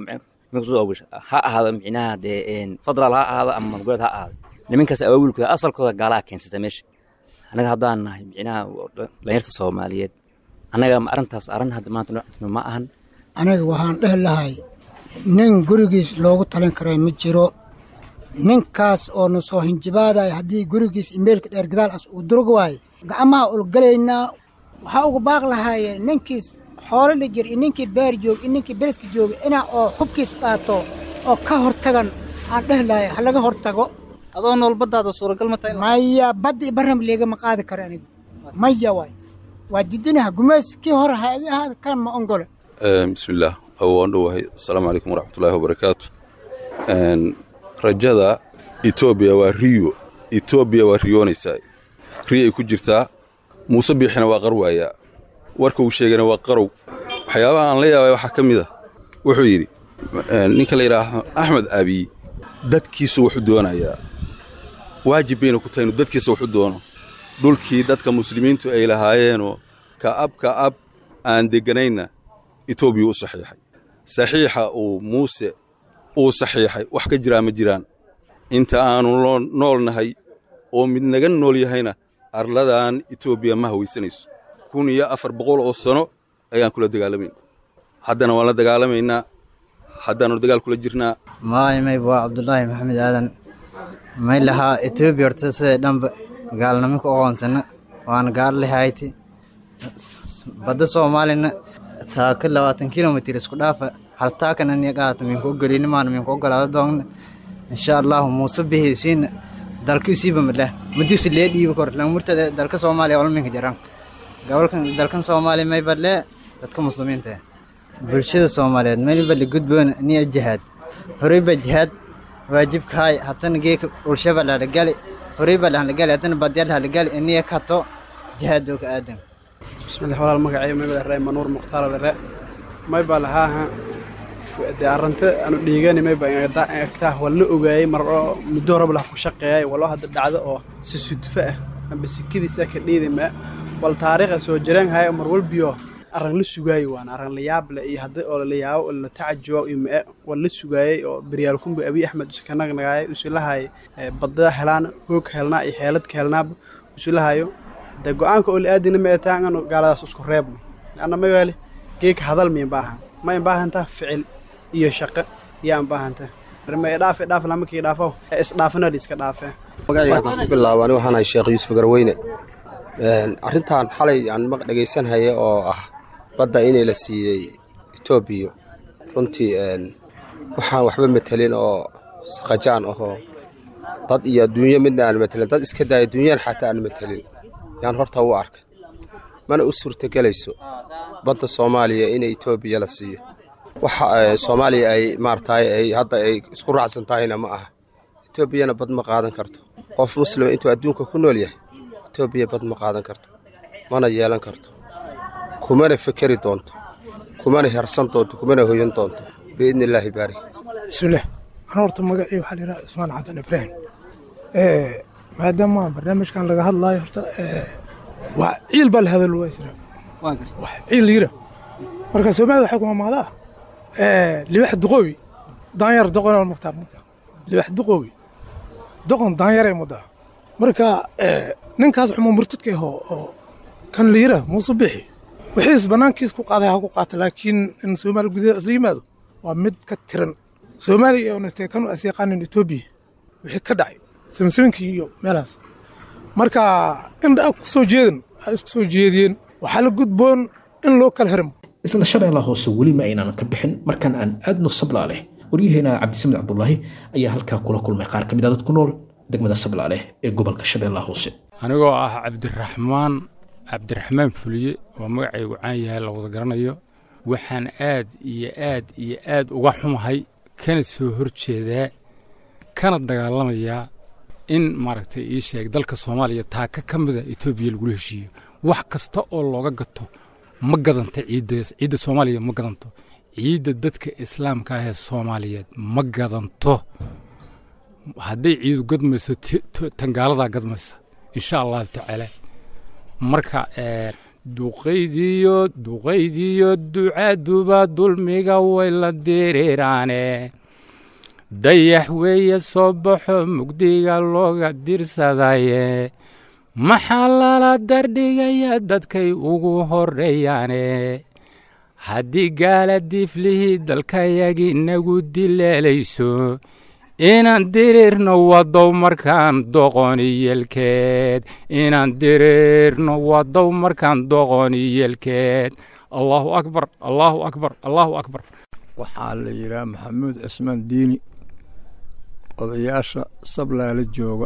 ha ahaado micnaha dee federaal ha ahaado ama maamul goboleed ha ahaado nimankaas awaawilkooda asalkooda gaalaha keensata meesha annaga haddaan nahay micnaha dhalinyarta soomaaliyeed annaga arrintaas arrin hadda maanta noocantuna ma ahan aniga waxaan dhehi lahay nin gurigiis loogu talin karay ma jiro ninkaas oo nu soo hinjibaadaya haddii gurigiis imeelka dheer gadaal as uu durug waayo gacmaha ulgalaynaa waxaa uga baaq lahaye ninkiis xoolo la jir iyo ninkii beer joog iyo ninkii beledka jooga inaa oo xubkiis qaato oo ka hortagan aan dhehi lahay ha laga hortago adoo nool baddaada suuragal ma tahay maya badda iyo barram leegama qaadi karo aniga maya waay waa didinaha gumays kii hore ha iga ahaada kan ma ongole bismillaah waan dhowahay asalaamu calaykum waraxmatullaahi wabarakaatu rajada etoobiya waa riyo etoobiya waa riyoonaysaa riyay ku jirtaa muuse biixina waa qarwaayaa warka uu sheegana waa qarow waxyaabaha aan la yaabay waxaa ka mid a wuxuu yidhi ninka la yidhaaho axmed abiy dadkiisu wuxuu doonayaa waajib bayna ku tahay inuu dadkiisa wuxu doono dhulkii dadka muslimiintu ay lahaayeenoo ka ab ka ab aan degganaynna etoobiya u saxiixay saxiixa uu muuse uu saxiixay wax ka jiraa ma jiraan inta aannu nool nahay oo mid naga nool yahayna arladan etoobiya ma hawaysanayso kun iyo afar boqol oo sano ayaan kula dagaalamayn haddana waan la dagaalamaynaa haddaannu dagaal kula jirnaa maay mayb waa cabdulaahi maxamed aadan may lahaa etoobiya horta siday dhanba gaalnimo ku aqoonsana waana gaal lehayti badda soomaalina taaka labaatan kilomitir isku dhaafa hal taakana niya qaata minku ogolinimaana minku ogolaada doogna insha allahu muuse bihisiina dalka isiiba madhah madiisu lee dhiiba kor langmurtada dalka soomaaliya olminka jaran gobolkan dalkan soomaaliya mayba lee dadka muslimiinta bulshada soomaaliyeed mayba ligudboona niya jihaad horeyba jihaad waajibkahay haddana geeka ulshaba lahalagali horeyba lahalagali haddana badya lahalagali iniya kato jihaadoo ka aadan bismillah walaal magacay may baa ree manuur mukhtaar dare may baa lahaaha dee arrinta aanu dhiigani may baa egtaa waa la ogaayey mar oo muddo horeba lah ku shaqeeyay waloo hadda dhacdo oo si sudfo ah amba sikadiisa ka dhiidima wal taariikha soo jireen haya mar walbiyo arran la sugaayey waana arran la yaab leh iyo hadda oo la yaabo oo la tacajubo iyo mee waa la sugaayey oo beryaal kumbi abiy axmed uska nagnagaayay usilahay badda helaan hoog helnaa iyo xeelad ka helnaaba usilahayo dee go-aanka oo la aadina ma etaan anu gaaladaas isku reebno anna ma waali geeka hadal miyan baahan ma in baahantaa ficil iyo shaqo yaan baahanta ma idhaaf idhaaf lama kii dhaafo isdhaafina iska dhaafee magacayga haddaan ku bilaabo ani waxaan ahay sheekh yuusuf garweyne arrintan xalay aan maq dhegaysanhaya oo ah badda inay la siiyey etoobiya runtii waxaan waxba matelin oo saqajaan ahoo dad iyo adduunyo midna aan matelin dad iska daaya adduunyana xataa aan matelin yaan horta u arkay mana u suurtagelayso badda soomaaliya in etoobiya la siiyo waxa soomaaliya ay maaragtay ay hadda ay isku raacsan tahayna ma aha etoobiyana bad ma qaadan karto qof muslima intuu adduunka ku nool yahay etoobiya bad ma qaadan karto mana yeelan karto kumana fekeri doonto kumana hersan doonto kumana hoyan doonto biidni illaahi baarik bismillaah ana horta magacii waxaa la yidhaha cusmaan xadan ibraahim maadaama barnaamijkan laga hadlaayo horta waa ciil baa la hadal waysira wax ciil yira marka soomaalida waxay kuma maadaa libax duqoowi daanyar doqon mukhtaar mukhtaar libax duqoowi doqon daanyaray mudaa marka ninkaas xuma murtadka ahoo oo kan la yira muuse bixi wixiis bannaankiis ku qaaday ha ku qaata laakiin in soomaali gudaheeda isla yimaado waa mid ka tiran soomaaliya oo natee kanu as yaqaanin etoobiya wixii ka dhacay samsaminkii iyo meelahaas marka indha ku soo jeedan ay isku soo jeediyeen waxaa la gudboon in loo kala hirmo isla shabeella hoose weli ma aynaan ka bixin markaan aan aadno sablaaleh waryaheena cabdisamed cabdulaahi ayaa halkaa kula kulmay qaar ka mid a dad ku nool degmada sablaaleh ee gobolka shabeellaha hoose anigoo ah cabdiraxmaan cabdiraxmaan fuliye waa magacaygu caan yahay la wada garanayo waxaan aad iyo aad iyo aad uga xumahay kana soo horjeedaa kana dagaalamayaa in maaragtay ii sheeg dalka soomaaliya taaka ka mida etoobiya lagula heshiiyo wax kasta oo looga gato ma gadanta ciidda ciidda soomaaliya ma gadanto ciidda dadka islaamka ah ee soomaaliyeed ma gadanto hadday ciidu gadmayso tangaaladaa gadmaysa insha allahu tacaala marka duqaydiyo duqaydiyo ducaaduba dulmiga way la diriiraane dayax weeye soo baxo mugdiga looga dirsadaye maxaa lala dardhigaya dadkay ugu horreeyaane haddii gaala diiflihii dalkayagii nagu dileelayso inaan diriirno wadow markaan doqoniyelkeed inaan diriirno wadow markaan doqoniyelkeed allaahu akbar allaahu akbar allaahu akbar waxaa la yidhaha maxamuud cismaan diini odayaasha sablaala jooga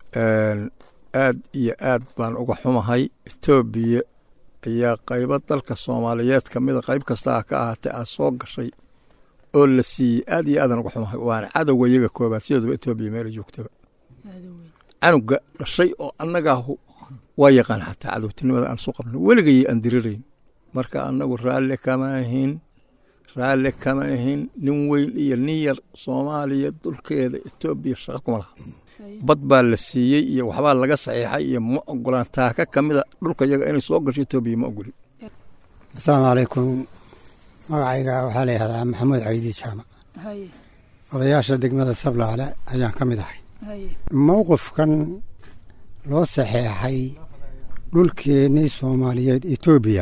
aad iyo aad baan uga xumahay etoobiya ayaa qaybo dalka soomaaliyeed ka mida qayb kastaa ka ahaatee aad soo gashay oo la siiyey aad iyo aadan uga xumahay waana cadowga iyaga koobaad sideeduba etoobiya meela joogtaba canuga dhashay oo annagaahu waa yaqaan xataa cadowtinimada aan su qabno weligay aan dirirayn marka annagu raalle kama ahin raalle kama ahin nin weyn iyo nin yar soomaaliya dulkeeda etoobiya shaqo kuma laha bad baa la siiyey iyo waxbaa laga saxiixay iyo ma ogolaan taaka ka mida dhulka yaga inay soo gasho etoobiya ma ogolin asalaamu calaykum magacayga waxaa la yihahdaa maxamuud caydiid jaamac odayaasha degmada sablaale ayaan ka mid ahay mowqifkan loo saxeexay dhulkeennii soomaaliyeed etoobiya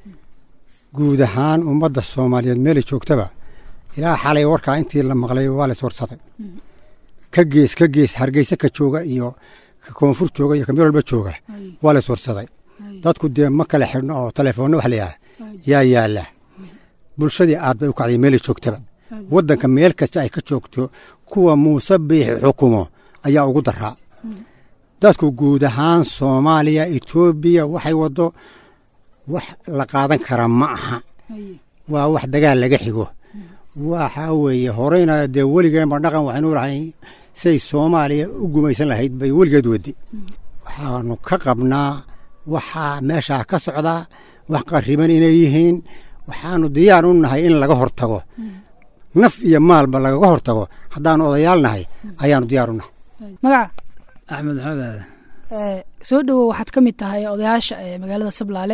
guud ahaan ummadda soomaaliyeed meelay joogtaba ilaa xalay warkaa intii la maqlay waa la iswarsaday ka gees ka gees hargeysa ka jooga iyo ka koonfur jooga iyo ka meel walba jooga waa la iswarsaday dadku dee ma kala xidhno oo telefoonna wax layaha yaa yaala bulshadii aad bay u kacday meelay joogtaba waddanka meel kasta ay ka joogto kuwa muuse biixi xukumo ayaa ugu daraa dadku guud ahaan soomaaliya etoobiya waxay waddo wax la qaadan karaa ma aha waa wax dagaal laga xigo waxaa weeye horeyna dee weligeenba dhaqan waxaynu lahay siay soomaaliya u gumaysan lahayd bay weligeed wadi waxaanu ka qabnaa waxaa meeshaa ka socdaa wax qariban inay yihiin waxaanu diyaar u nahay in laga hortago naf iyo maalba lagaga hortago haddaanu odayaal nahay ayaanu diyaar u nahay magaca axmed maxamed aadan soo dhowow waxaad ka mid tahay odayaasha ee magaalada sablaale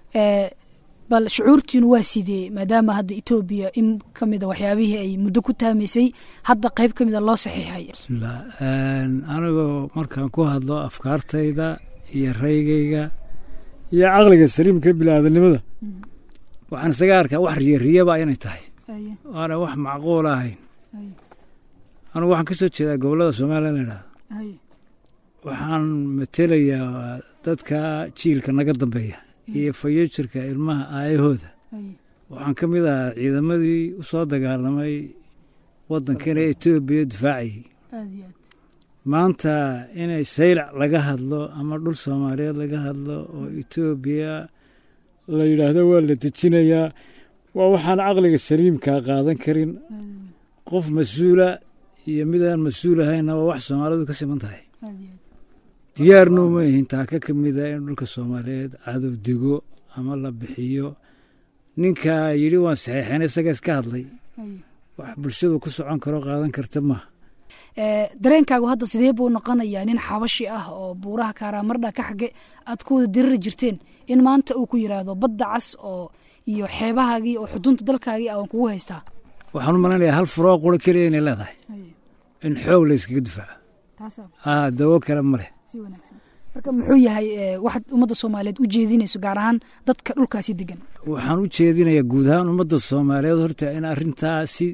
bal shucuurtiinu waa sidee maadaama hadda etoobiya in ka mida waxyaabihii ay muddo ku taamaysay hadda qayb ka mida loo saxiixay bismillah anigoo markaan ku hadlo afkaartayda iyo raygayga iyo caqliga saliimka biniaadanimada waxaan isaga arkaa wax riyariyaba inay tahay waana wax macquul ahayn anugu waxaan ka soo jeedaa gobollada soomaaliya la idhahdo waxaan matelayaa dadka jiilka naga dambeeya iyo fayojirka ilmaha aayahooda waxaan ka mid ahaa ciidamadii u soo dagaalamay waddankana etoobiya difaacayay maanta inay saylac laga hadlo ama dhul soomaaliyeed laga hadlo oo etoobiya la yidhaahdo waa la dejinayaa waa waxaan caqliga saliimkaa qaadan karin qof mas-uula iyo midaan mas-uul ahaynna waa wax soomaalidu ka siman tahay diyaarnuu ma yihin taaka ka mida in dhulka soomaaliyeed cadow dego ama la bixiyo ninkaa yidhi waan saxeexeen isaga iska hadlay wax bulshadu ku socon karo qaadan karta maaha dareenkaagu hadda sidee buu noqonayaa nin xabashi ah oo buuraha kaaraamardha ka xage aad ku wada diriri jirteen in maanta uu ku yidhaahdo badda cas oo iyo xeebahaagii oo xudunta dalkaagii aan kugu haystaa waxaan u malaynayaa hal furoo quro keliya inay leedahay in xoog la yskaga difaaco aa dawo kale ma leh marka muxuu yahay waxaad ummadda soomaaliyeed u jeedinayso gaar ahaan dadka dhulkaasi degan waxaan u jeedinayaa guud ahaan ummadda soomaaliyeed horta in arrintaasi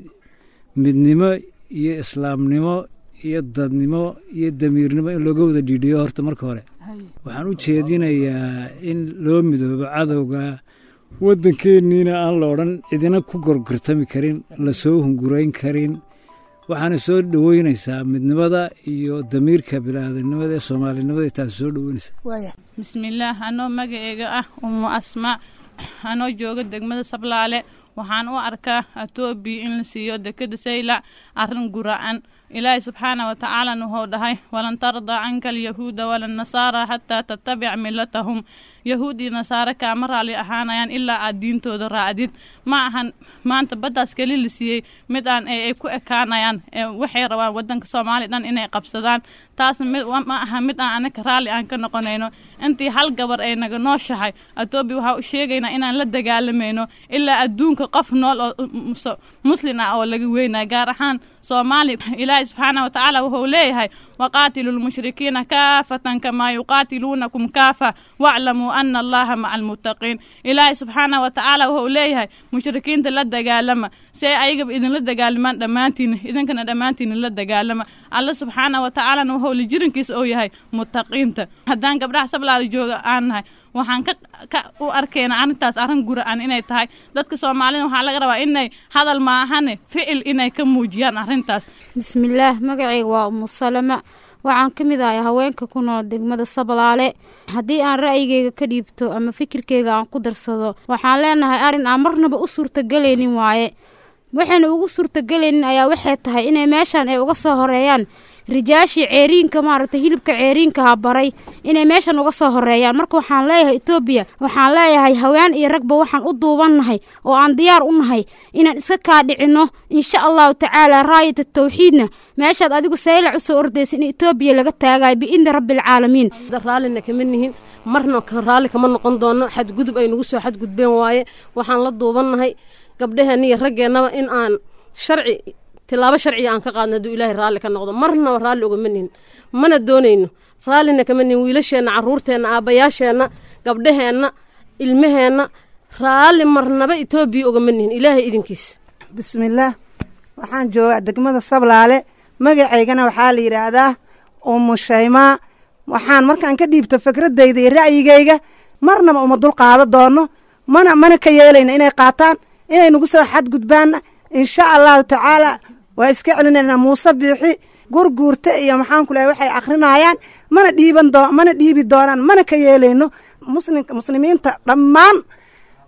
midnimo iyo islaamnimo iyo dadnimo iyo damiirnimo in looga wada dhiidhiyo horta marka hore waxaan u jeedinayaa in loo midoobo cadowga waddankeenniina aan la odhan cidina ku gorgortami karin lasoo hungurayn karin waxaana soo dhoweynaysaa midnimada iyo damiirka biniaadanimada ee soomaalinimada taasi soo dhoweynaysaa bismillaah anoo magaceega ah umu asma anoo jooga degmada sablaale waxaan u arkaa etoobiya in la siiyo dekeda saylac arrin gura'an ilaahay subxaana wa tacaalana wuxuu dhahay walan tardaa canka alyahuuda walannasaara xataa tattabic milatahum yahuud iyo nasaare kaama raali ahaanayaan ilaa aad diintooda raacdid ma ahan maanta baddaas keli la siiyey mid aan ay ku ekaanayaan waxay rabaan waddanka soomaaliya dhan inay qabsadaan taasna mid ma aha mid aan anaka raalli aan ka noqonayno intii hal gabar ay naga nooshahay etoobiya waxaa u sheegaynaa inaan la dagaalamayno ilaa adduunka qof nool oo muslin ah oo laga weynaya gaar ahaan soomaaliya ilaahay subxaana wa tacaala wuxuu leeyahay waqaatilu lmushrikiina kaafatan kamaa yuqaatiluunakum kaafa waclamuu ana allaha maca almuttaqiin ilaahay subxaana wa tacaala wuxuu leeyahay mushrikiinta la dagaalama si ay ayagaba idinla dagaalamaan dhammaantiina idinkana dhammaantiina la dagaalama alla subxaana wa tacaalana wuxuu lijirankiisa oo yahay muttaqiinta haddaan gabdhaha sablaada jooga aan nahay waxaan ka u arkayna arrintaas arrin gura'an inay tahay dadka soomaalida waxaa laga rabaa inay hadal maahane ficil inay ka muujiyaan arrintaas bismillaah magacayga waa umu salama waxaan ka mid ahay haweenka ku nool degmada sablaale haddii aan ra'yigeyga ka dhiibto ama fikirkeyga aan ku darsado waxaan leenahay arrin aan marnaba u suurtagelaynin waaye waxayna ugu suurtagelaynin ayaa waxay tahay inay meeshan ay uga soo horeeyaan rijaashii ceeriinka maaragtay hilibka ceeriinkaha baray inay meeshan uga soo horeeyaan marka waxaan leeyahay etoobiya waxaan leeyahay haween iyo ragba waxaan u duubannahay oo aan diyaar u nahay inaan iska kaa dhicinno insha allahu tacaala raayata tawxiidna meeshaad adigu saylac u soo ordaysa in etoobiya laga taagayo biidni rabbialcaalamiin raallina kama nihin marna raalli kama noqon doono xadgudub ay nagu soo xadgudbeen waaye waxaan la duubannahay gabdhaheenna iyo raggeennaba in aan sharci tilaabo sharciga aan ka qaadno hadduu ilaahay raalli ka noqdo marnaba raalli ugama nihin mana doonayno raallina kama nihin wiilasheenna carruurteenna aabbayaasheenna gabdhaheenna ilmaheenna raalli marnaba etoobiya ugama nihin ilaahay idinkiisa bismillaah waxaan joogaa degmada sablaale magacaygana waxaa la yidhaahdaa umu shaymaa waxaan markaan ka dhiibto fikradayda iyo ra'yigayga marnaba uma dul qaado doono mana mana ka yeelayna inay qaataan inay nagu soo xadgudbaanna insha allahu tacaala waa iska celinaynaa muuse biixi gurguurta iyo maxaan ku lehay waxay akrinayaan mana dhiiban doo mana dhiibi doonaan mana ka yeelayno muslimka muslimiinta dhammaan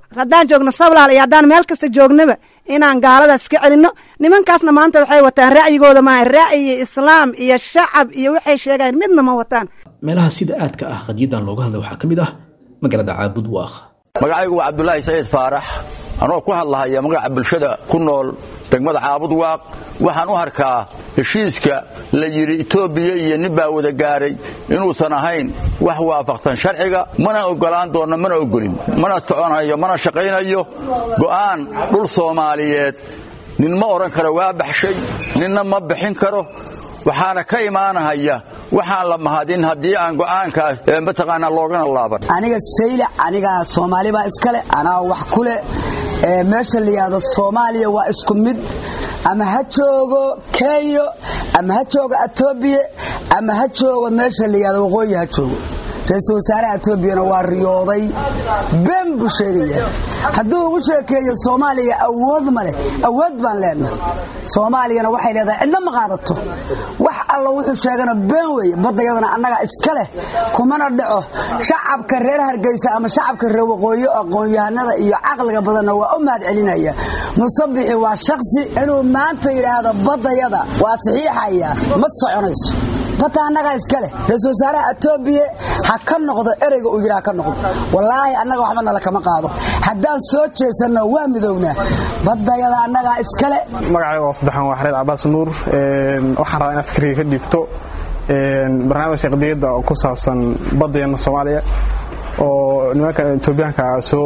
haddaan joogno sablaal iyo haddaan meel kasta joognaba inaan gaaladaas iska celinno nimankaasna maanta waxay wataan ra'yigooda maaha ra'yi islaam iyo shacab iyo waxay sheegaan midna ma wataan meelaha sida aadka ah qadiyaddan looga hadlay waxaa ka mid ah magaalada caabud waaq magacaygu waa cabdulaahi saciid faarax anoo ku hadlahaya magaca bulshada ku nool degmada caabud waaq waxaan u arkaa heshiiska la yidhi etoobiya iyo nin baa wada gaaray inuusan ahayn wax waafaqsan sharciga mana oggolaan doonno mana oggolin mana soconayo mana shaqaynayo go'aan dhul soomaaliyeed nin ma odhan karo waa baxshay ninna ma bixin karo waxaana ka imaanahaya waxaan la mahadin haddii aan go'aankaas mataqaanaa loogana laaban aniga saylac anigaa soomaali baa iskale anaa wax ku leh meesha la yidhaahdo soomaaliya waa isku mid ama ha joogo kenya ama ha joogo etoobiya ama ha joogo meesha la yidhahdo waqooyi ha joogo ra-iisul wasaaraha etoobiyana waa riyooday been buu sheegaya hadduu ugu sheekeeyo soomaaliya awood ma leh awood baan leenahay soomaaliyana waxay leedahay cidna ma qaadato wax alla wuxuu sheegana been weeye baddayadana annagaa iska leh kumana dhaco shacabka reer hargeysa ama shacabka reer waqooyi aqoon-yahanada iyo caqliga badanna waa u mahad celinaya musabixi waa shaksi inuu maanta yidhaahdo baddayada waa saxiixaya ma soconayso bata annagaa iska leh ra-iisul wasaaraha etoobiya ha ka noqdo ereyga uu yidhi ha ka noqdo wallaahi annaga waxba nala kama qaado haddaan soo jeesanno waa midoownaa baddayada annagaa iska le magacayga waa saddexan waa xareed cabaas nuur waxaan rabaa inaad fikriga ka dhiibto barnaamijka qadiyadda oo ku saabsan baddayana soomaaliya oo nimanka etoobiyaanka soo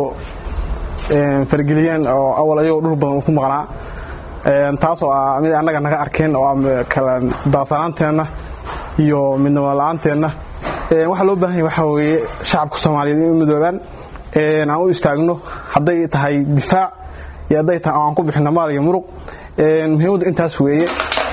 fargeliyeen oo awal ayagoo dhul badan uu ku maqnaa taasoo ah mid annaga naga arkeen oo ah kala daadsanaanteenna iyo midnimo la-aanteenna waxaa loo baahan yahy waxaa weeye shacabka soomaaliyeed in u midoobaan aan u istaagno hadday tahay difaac iyo hadday tahay aan ku bixinno maal iyo muruq muhiimadda intaas weeye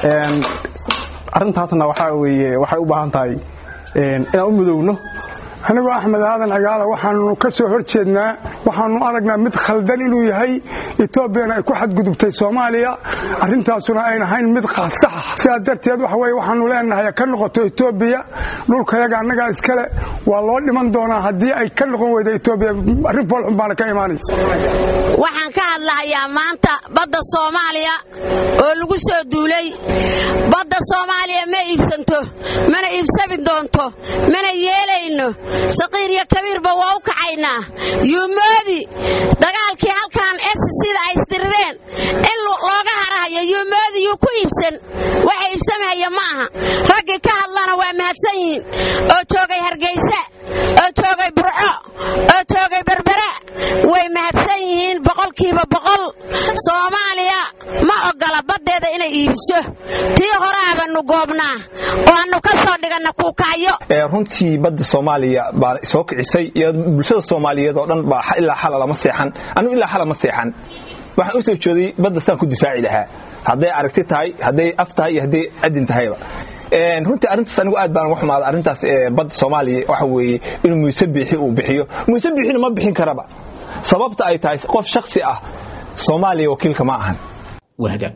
arrintaasna waxaa weeye waxay u baahan tahay inaan u midowno anigoo axmed aadan agaala waxaanu ka soo hor jeednaa waxaanu aragnaa mid khaldan inuu yahay etoobiyana ay ku xadgudubtay soomaaliya arrintaasuna ayn ahayn mid saxa sidaa darteed waxa weye waxaanu leenahay ka noqoto etoobiya dhulkayaga annagaa iskale waa loo dhiman doonaa haddii ay ka noqon weyda etoobiya arrin foolxun baana ka imaanaysa waxaan ka hadlahayaa maanta badda soomaaliya oo lagu soo duulay badda soomaaliya ma iibsanto mana iibsami doonto mana yeelayno saqiir iyo kabiirba waa u kacaynaa yuumoodi dagaalkii halkan sida ay isdirireen in looga harahayo yuumoodi yuu ku iibsan waxa iibsamahaya ma aha raggii ka hadlana waa mahadsan yihiin oo joogay hargaysa oo joogay burco oo joogay berbera way mahadsan yihiin boqolkiiba boqol soomaaliya ma oggola baddeeda inay iibiso tii horeabanu goobnaa oo annu ka soo dhiganna kuukacyo runtii badda soomaaliya baa soo kicisay iyo bulshada soomaaliyeed oo dhan baa ilaa xala lama seexan anigu ilaa xala ma seexan waxaan u soo jooday badda saan ku difaaci lahaa hadday aragti tahay hadday af tahay iyo hadday adin tahayba runtii arrintaas anigu aad baan uga xumaaday arrintaas badda soomaaliya waxa weeye inuu muuse biixi uu bixiyo muuse biixina ma bixin karaba sababta ay tahay qof shaksi ah soomaaliya wakiilka ma ahan waa hagaag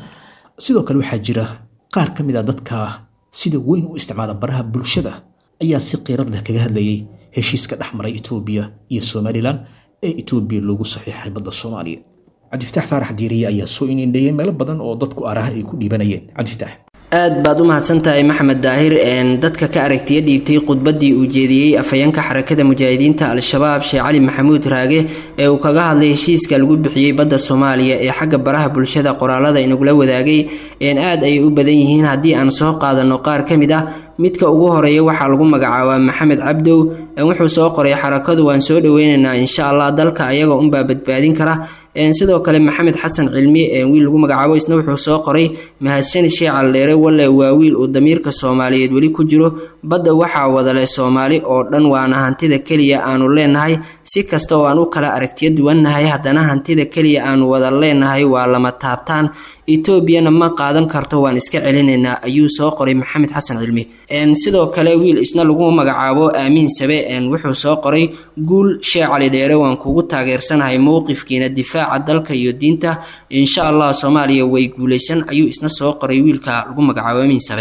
sidoo kale waxaa jira qaar ka mid a dadka sida weyn u isticmaala baraha bulshada ayaa si qiirad leh kaga hadlayay heshiiska dhex maray etoobiya iyo somalilan ee etoobiya loogu saxiixay badda soomaaliya cabdifitaax faarax diiriye ayaa soo inindheeyey meelo badan oo dadku araha ay ku dhiibanayeen cabdifitaax aad baad u mahadsantahay maxamed daahir dadka ka aragtiya dhiibtay khudbaddii uu jeediyey afhayeenka xarakada mujaahidiinta al-shabaab sheekh cali maxamuud raage ee uu kaga hadlay heshiiska lagu bixiyey badda soomaaliya ee xagga baraha bulshada qoraalada inagula wadaagay aad ayay u badan yihiin haddii aan soo qaadano qaar ka mid ah midka ugu horeeya waxaa lagu magacaabaa maxamed cabdow wuxuu soo qoray xarakadu waan soo dhoweynaynaa insha allah dalka ayaga unbaa badbaadin kara sidoo kale maxamed xasan cilmi wiil lagu magacaabo isna wuxuu soo qoray mahadsani sheekh caldheere walle waa wiil uu damiirka soomaaliyeed weli ku jiro badda waxaa wadale soomaali oo dhan waana hantida keliya aanu leenahay si kasta oo aan u kala aragtiyo duwannahay haddana hantida keliya aanu wada leenahay waa lama taabtaan etoobiyana ma qaadan karto waan iska celinaynaa ayuu soo qoray maxamed xasan cilmi sidoo kale wiil isna lagu magacaabo aamiin sabe wuxuu soo qoray guul sheekh cali dheere waan kugu taageersanahay mowqifkiina difaaca dalka iyo diinta insha allah soomaaliya way guulaysan ayuu isna soo qoray wiilka lagu magacaabo aamiin sabe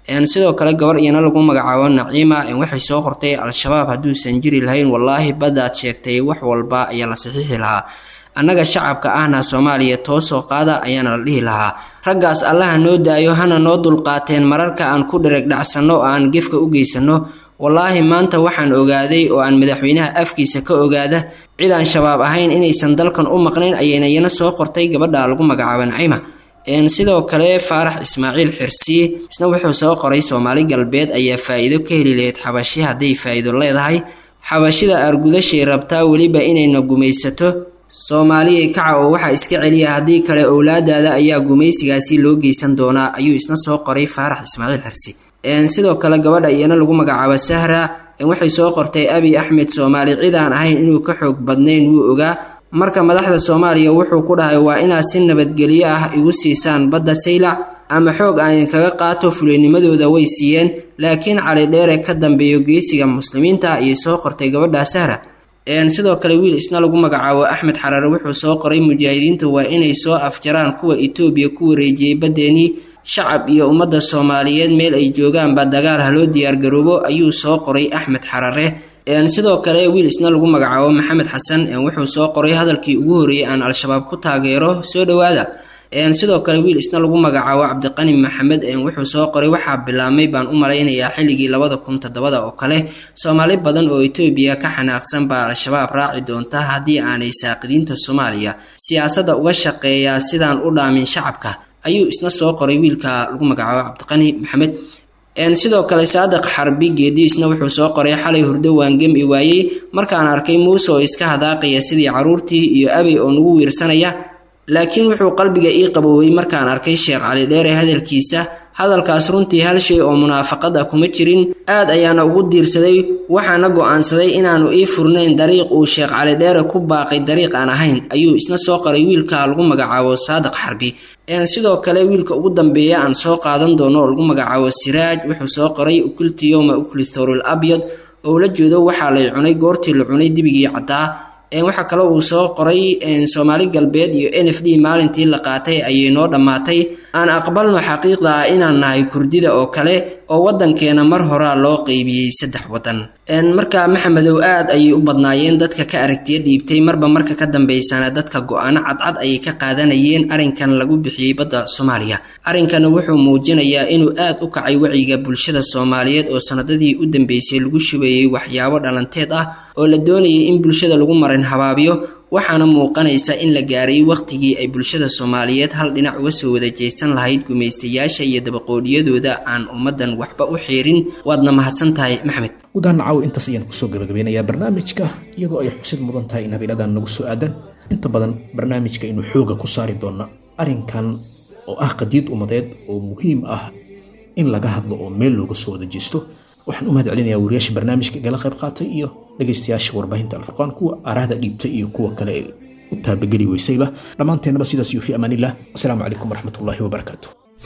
sidoo kale gabar iyana lagu magacaabo naciima waxay soo qortay al-shabaab hadduusan jiri lahayn wallaahi baddaad sheegtay wax walba ayaa la saxiixi lahaa annaga shacabka ahna soomaaliya toosoo qaada ayaana la dhihi lahaa raggaas allaha noo daayo hana noo dulqaateen mararka aan ku dhereg dhacsanno oo aan gefka u geysanno wallaahi maanta waxaan ogaaday oo aan madaxweynaha afkiisa ka ogaada cid aan shabaab ahayn inaysan dalkan u maqnayn ayayna iyana soo qortay gabadha lagu magacaabo naciima sidoo kale faarax ismaaciil xirsi isna wuxuu soo qoray soomaali galbeed ayaa faa'iido ka heli lahayd xabashi hadday faa'iido leedahay xabashida aargudashay rabtaa weliba inayna gumaysato soomaaliyay kaca oo waxaa iska celiya haddii kale owlaadaada ayaa gumaysigaasi loo geysan doonaa ayuu isna soo qoray faarax ismaaciil xirsi sidoo kale gabadha iyana lagu magacaabo sahra waxay soo qortay abi axmed soomaali cid aan ahayn inuu ka xoog badnayn wuu ogaa marka madaxda soomaaliya wuxuu ku dhahay waa inaad si nabadgelyo ah igu siisaan badda saylac ama xoog aan idinkaga qaato fulinimadooda way siiyeen laakiin cali dheere ka dambeeyo geesiga muslimiinta ayay soo qortay gabadha sahra sidoo kale wiil isna lagu magacaabo axmed xaraare wuxuu soo qoray mujaahidiinta waa inay soo afjaraan kuwa etoobiya ku wareejiyey baddeenii shacab iyo ummadda soomaaliyeed meel ay joogaanba dagaal haloo diyaargaroobo ayuu soo qoray axmed xarare sidoo kale wiil isna lagu magacaabo maxamed xasan wuxuu soo qoray hadalkii ugu horreeyey aan al-shabaab ku taageero soo dhowaada sidoo kale wiil isna lagu magacaabo cabdiqani maxamed wuxuu soo qoray waxaa bilaabmay baan u malaynayaa xilligii labada kun toddobada oo kale soomaali badan oo etoobiya ka xanaaqsan baa al-shabaab raaci doonta haddii aanay saaqidiinta soomaaliya siyaasadda uga shaqeeyaa sidaan u dhaamin shacabka ayuu isna soo qoray wiilka lagu magacaabo cabdiqani maxamed sidoo kale saadiq xarbi geediisna wuxuu soo qoray xalay hurdo waangem i waayey markaan arkay muuse oo iska hadaaqaya sidii caruurtii iyo abey oo nagu wiirsanaya laakiin wuxuu qalbiga ii qaboowey markaan arkay sheekh cali dheere hadalkiisa hadalkaas runtii hal shay oo munaafaqad ah kuma jirin aad ayaana ugu diirsaday waxaana go'aansaday inaanu ii furnayn dariiq uu sheekh cali dheere ku baaqay dariiq aan ahayn ayuu isna soo qoray wiilka lagu magacaabo saadiq xarbi sidoo kale wiilka ugu dambeeya aan soo qaadan doono oo lagu magacaabo siraaj wuxuu soo qoray ukulti yowma ukli thorul abyad oo la jeedo waxaa lay cunay goortii la cunay dibigii caddaa waxaa kale uu soo qoray soomaali galbeed iyo n f d maalintii la qaatay ayay noo dhammaatay aan aqbalno xaqiiqda ah inaan nahay kurdida oo kale oo waddankeena mar horaa loo qeybiyey saddex waddan marka maxamedow aad ayay u badnaayeen dadka ka aragtiya dhiibtay marba marka ka dambeysana dadka go-aano cadcad ayay ka qaadanayeen arrinkan lagu bixiyey badda soomaaliya arrinkana wuxuu muujinayaa inuu aad u kacay wacyiga bulshada soomaaliyeed oo sanadadii u dambeysay lagu shubayey waxyaabo dhalanteed ah oo la doonayay in bulshada lagu marin habaabiyo waxaana muuqanaysa in la gaaray wakhtigii ay bulshada soomaaliyeed hal dhinac uga soo wada jeesan lahayd gumaystayaasha iyo dabaqoodhiyadooda aan ummaddan waxba u xiirin waadna mahadsan tahay maxmed gudahaan caaw intaas ayaan kusoo gabagabeynayaa barnaamijka iyadoo ay xusid mudan tahay in habeeladan nagu soo aadan inta badan barnaamijka inuu xooga ku saari doono arrinkan oo ah qadiid ummadeed oo muhiim ah in laga hadlo oo meel looga soo wada jeesto waxaan u mahad celinayaa wariyaasha barnaamijka igala qayb qaatay iyo dhegaystayaasha warbaahinta alfurqaan kuwa aaraahda dhiibtay iyo kuwa kale ee u taabageli weysayba dhammaanteennaba sidaas iyo fi amaanillah wasalaamu calaykum waraxmatullaahi wabarakaatu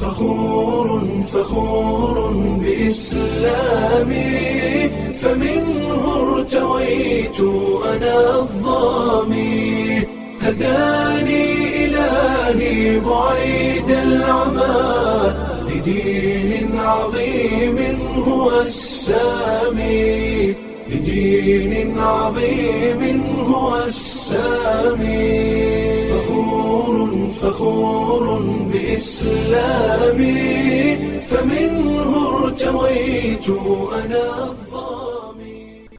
فخور فخور بإسلامي فمنه ارتويت أنا الظامي هداني إلهي بعيد العمى لدين عظيم هو السامي لدين عظيم هو السامي فخور فخور بإسلامي فمنه ارتويت أنا الظالم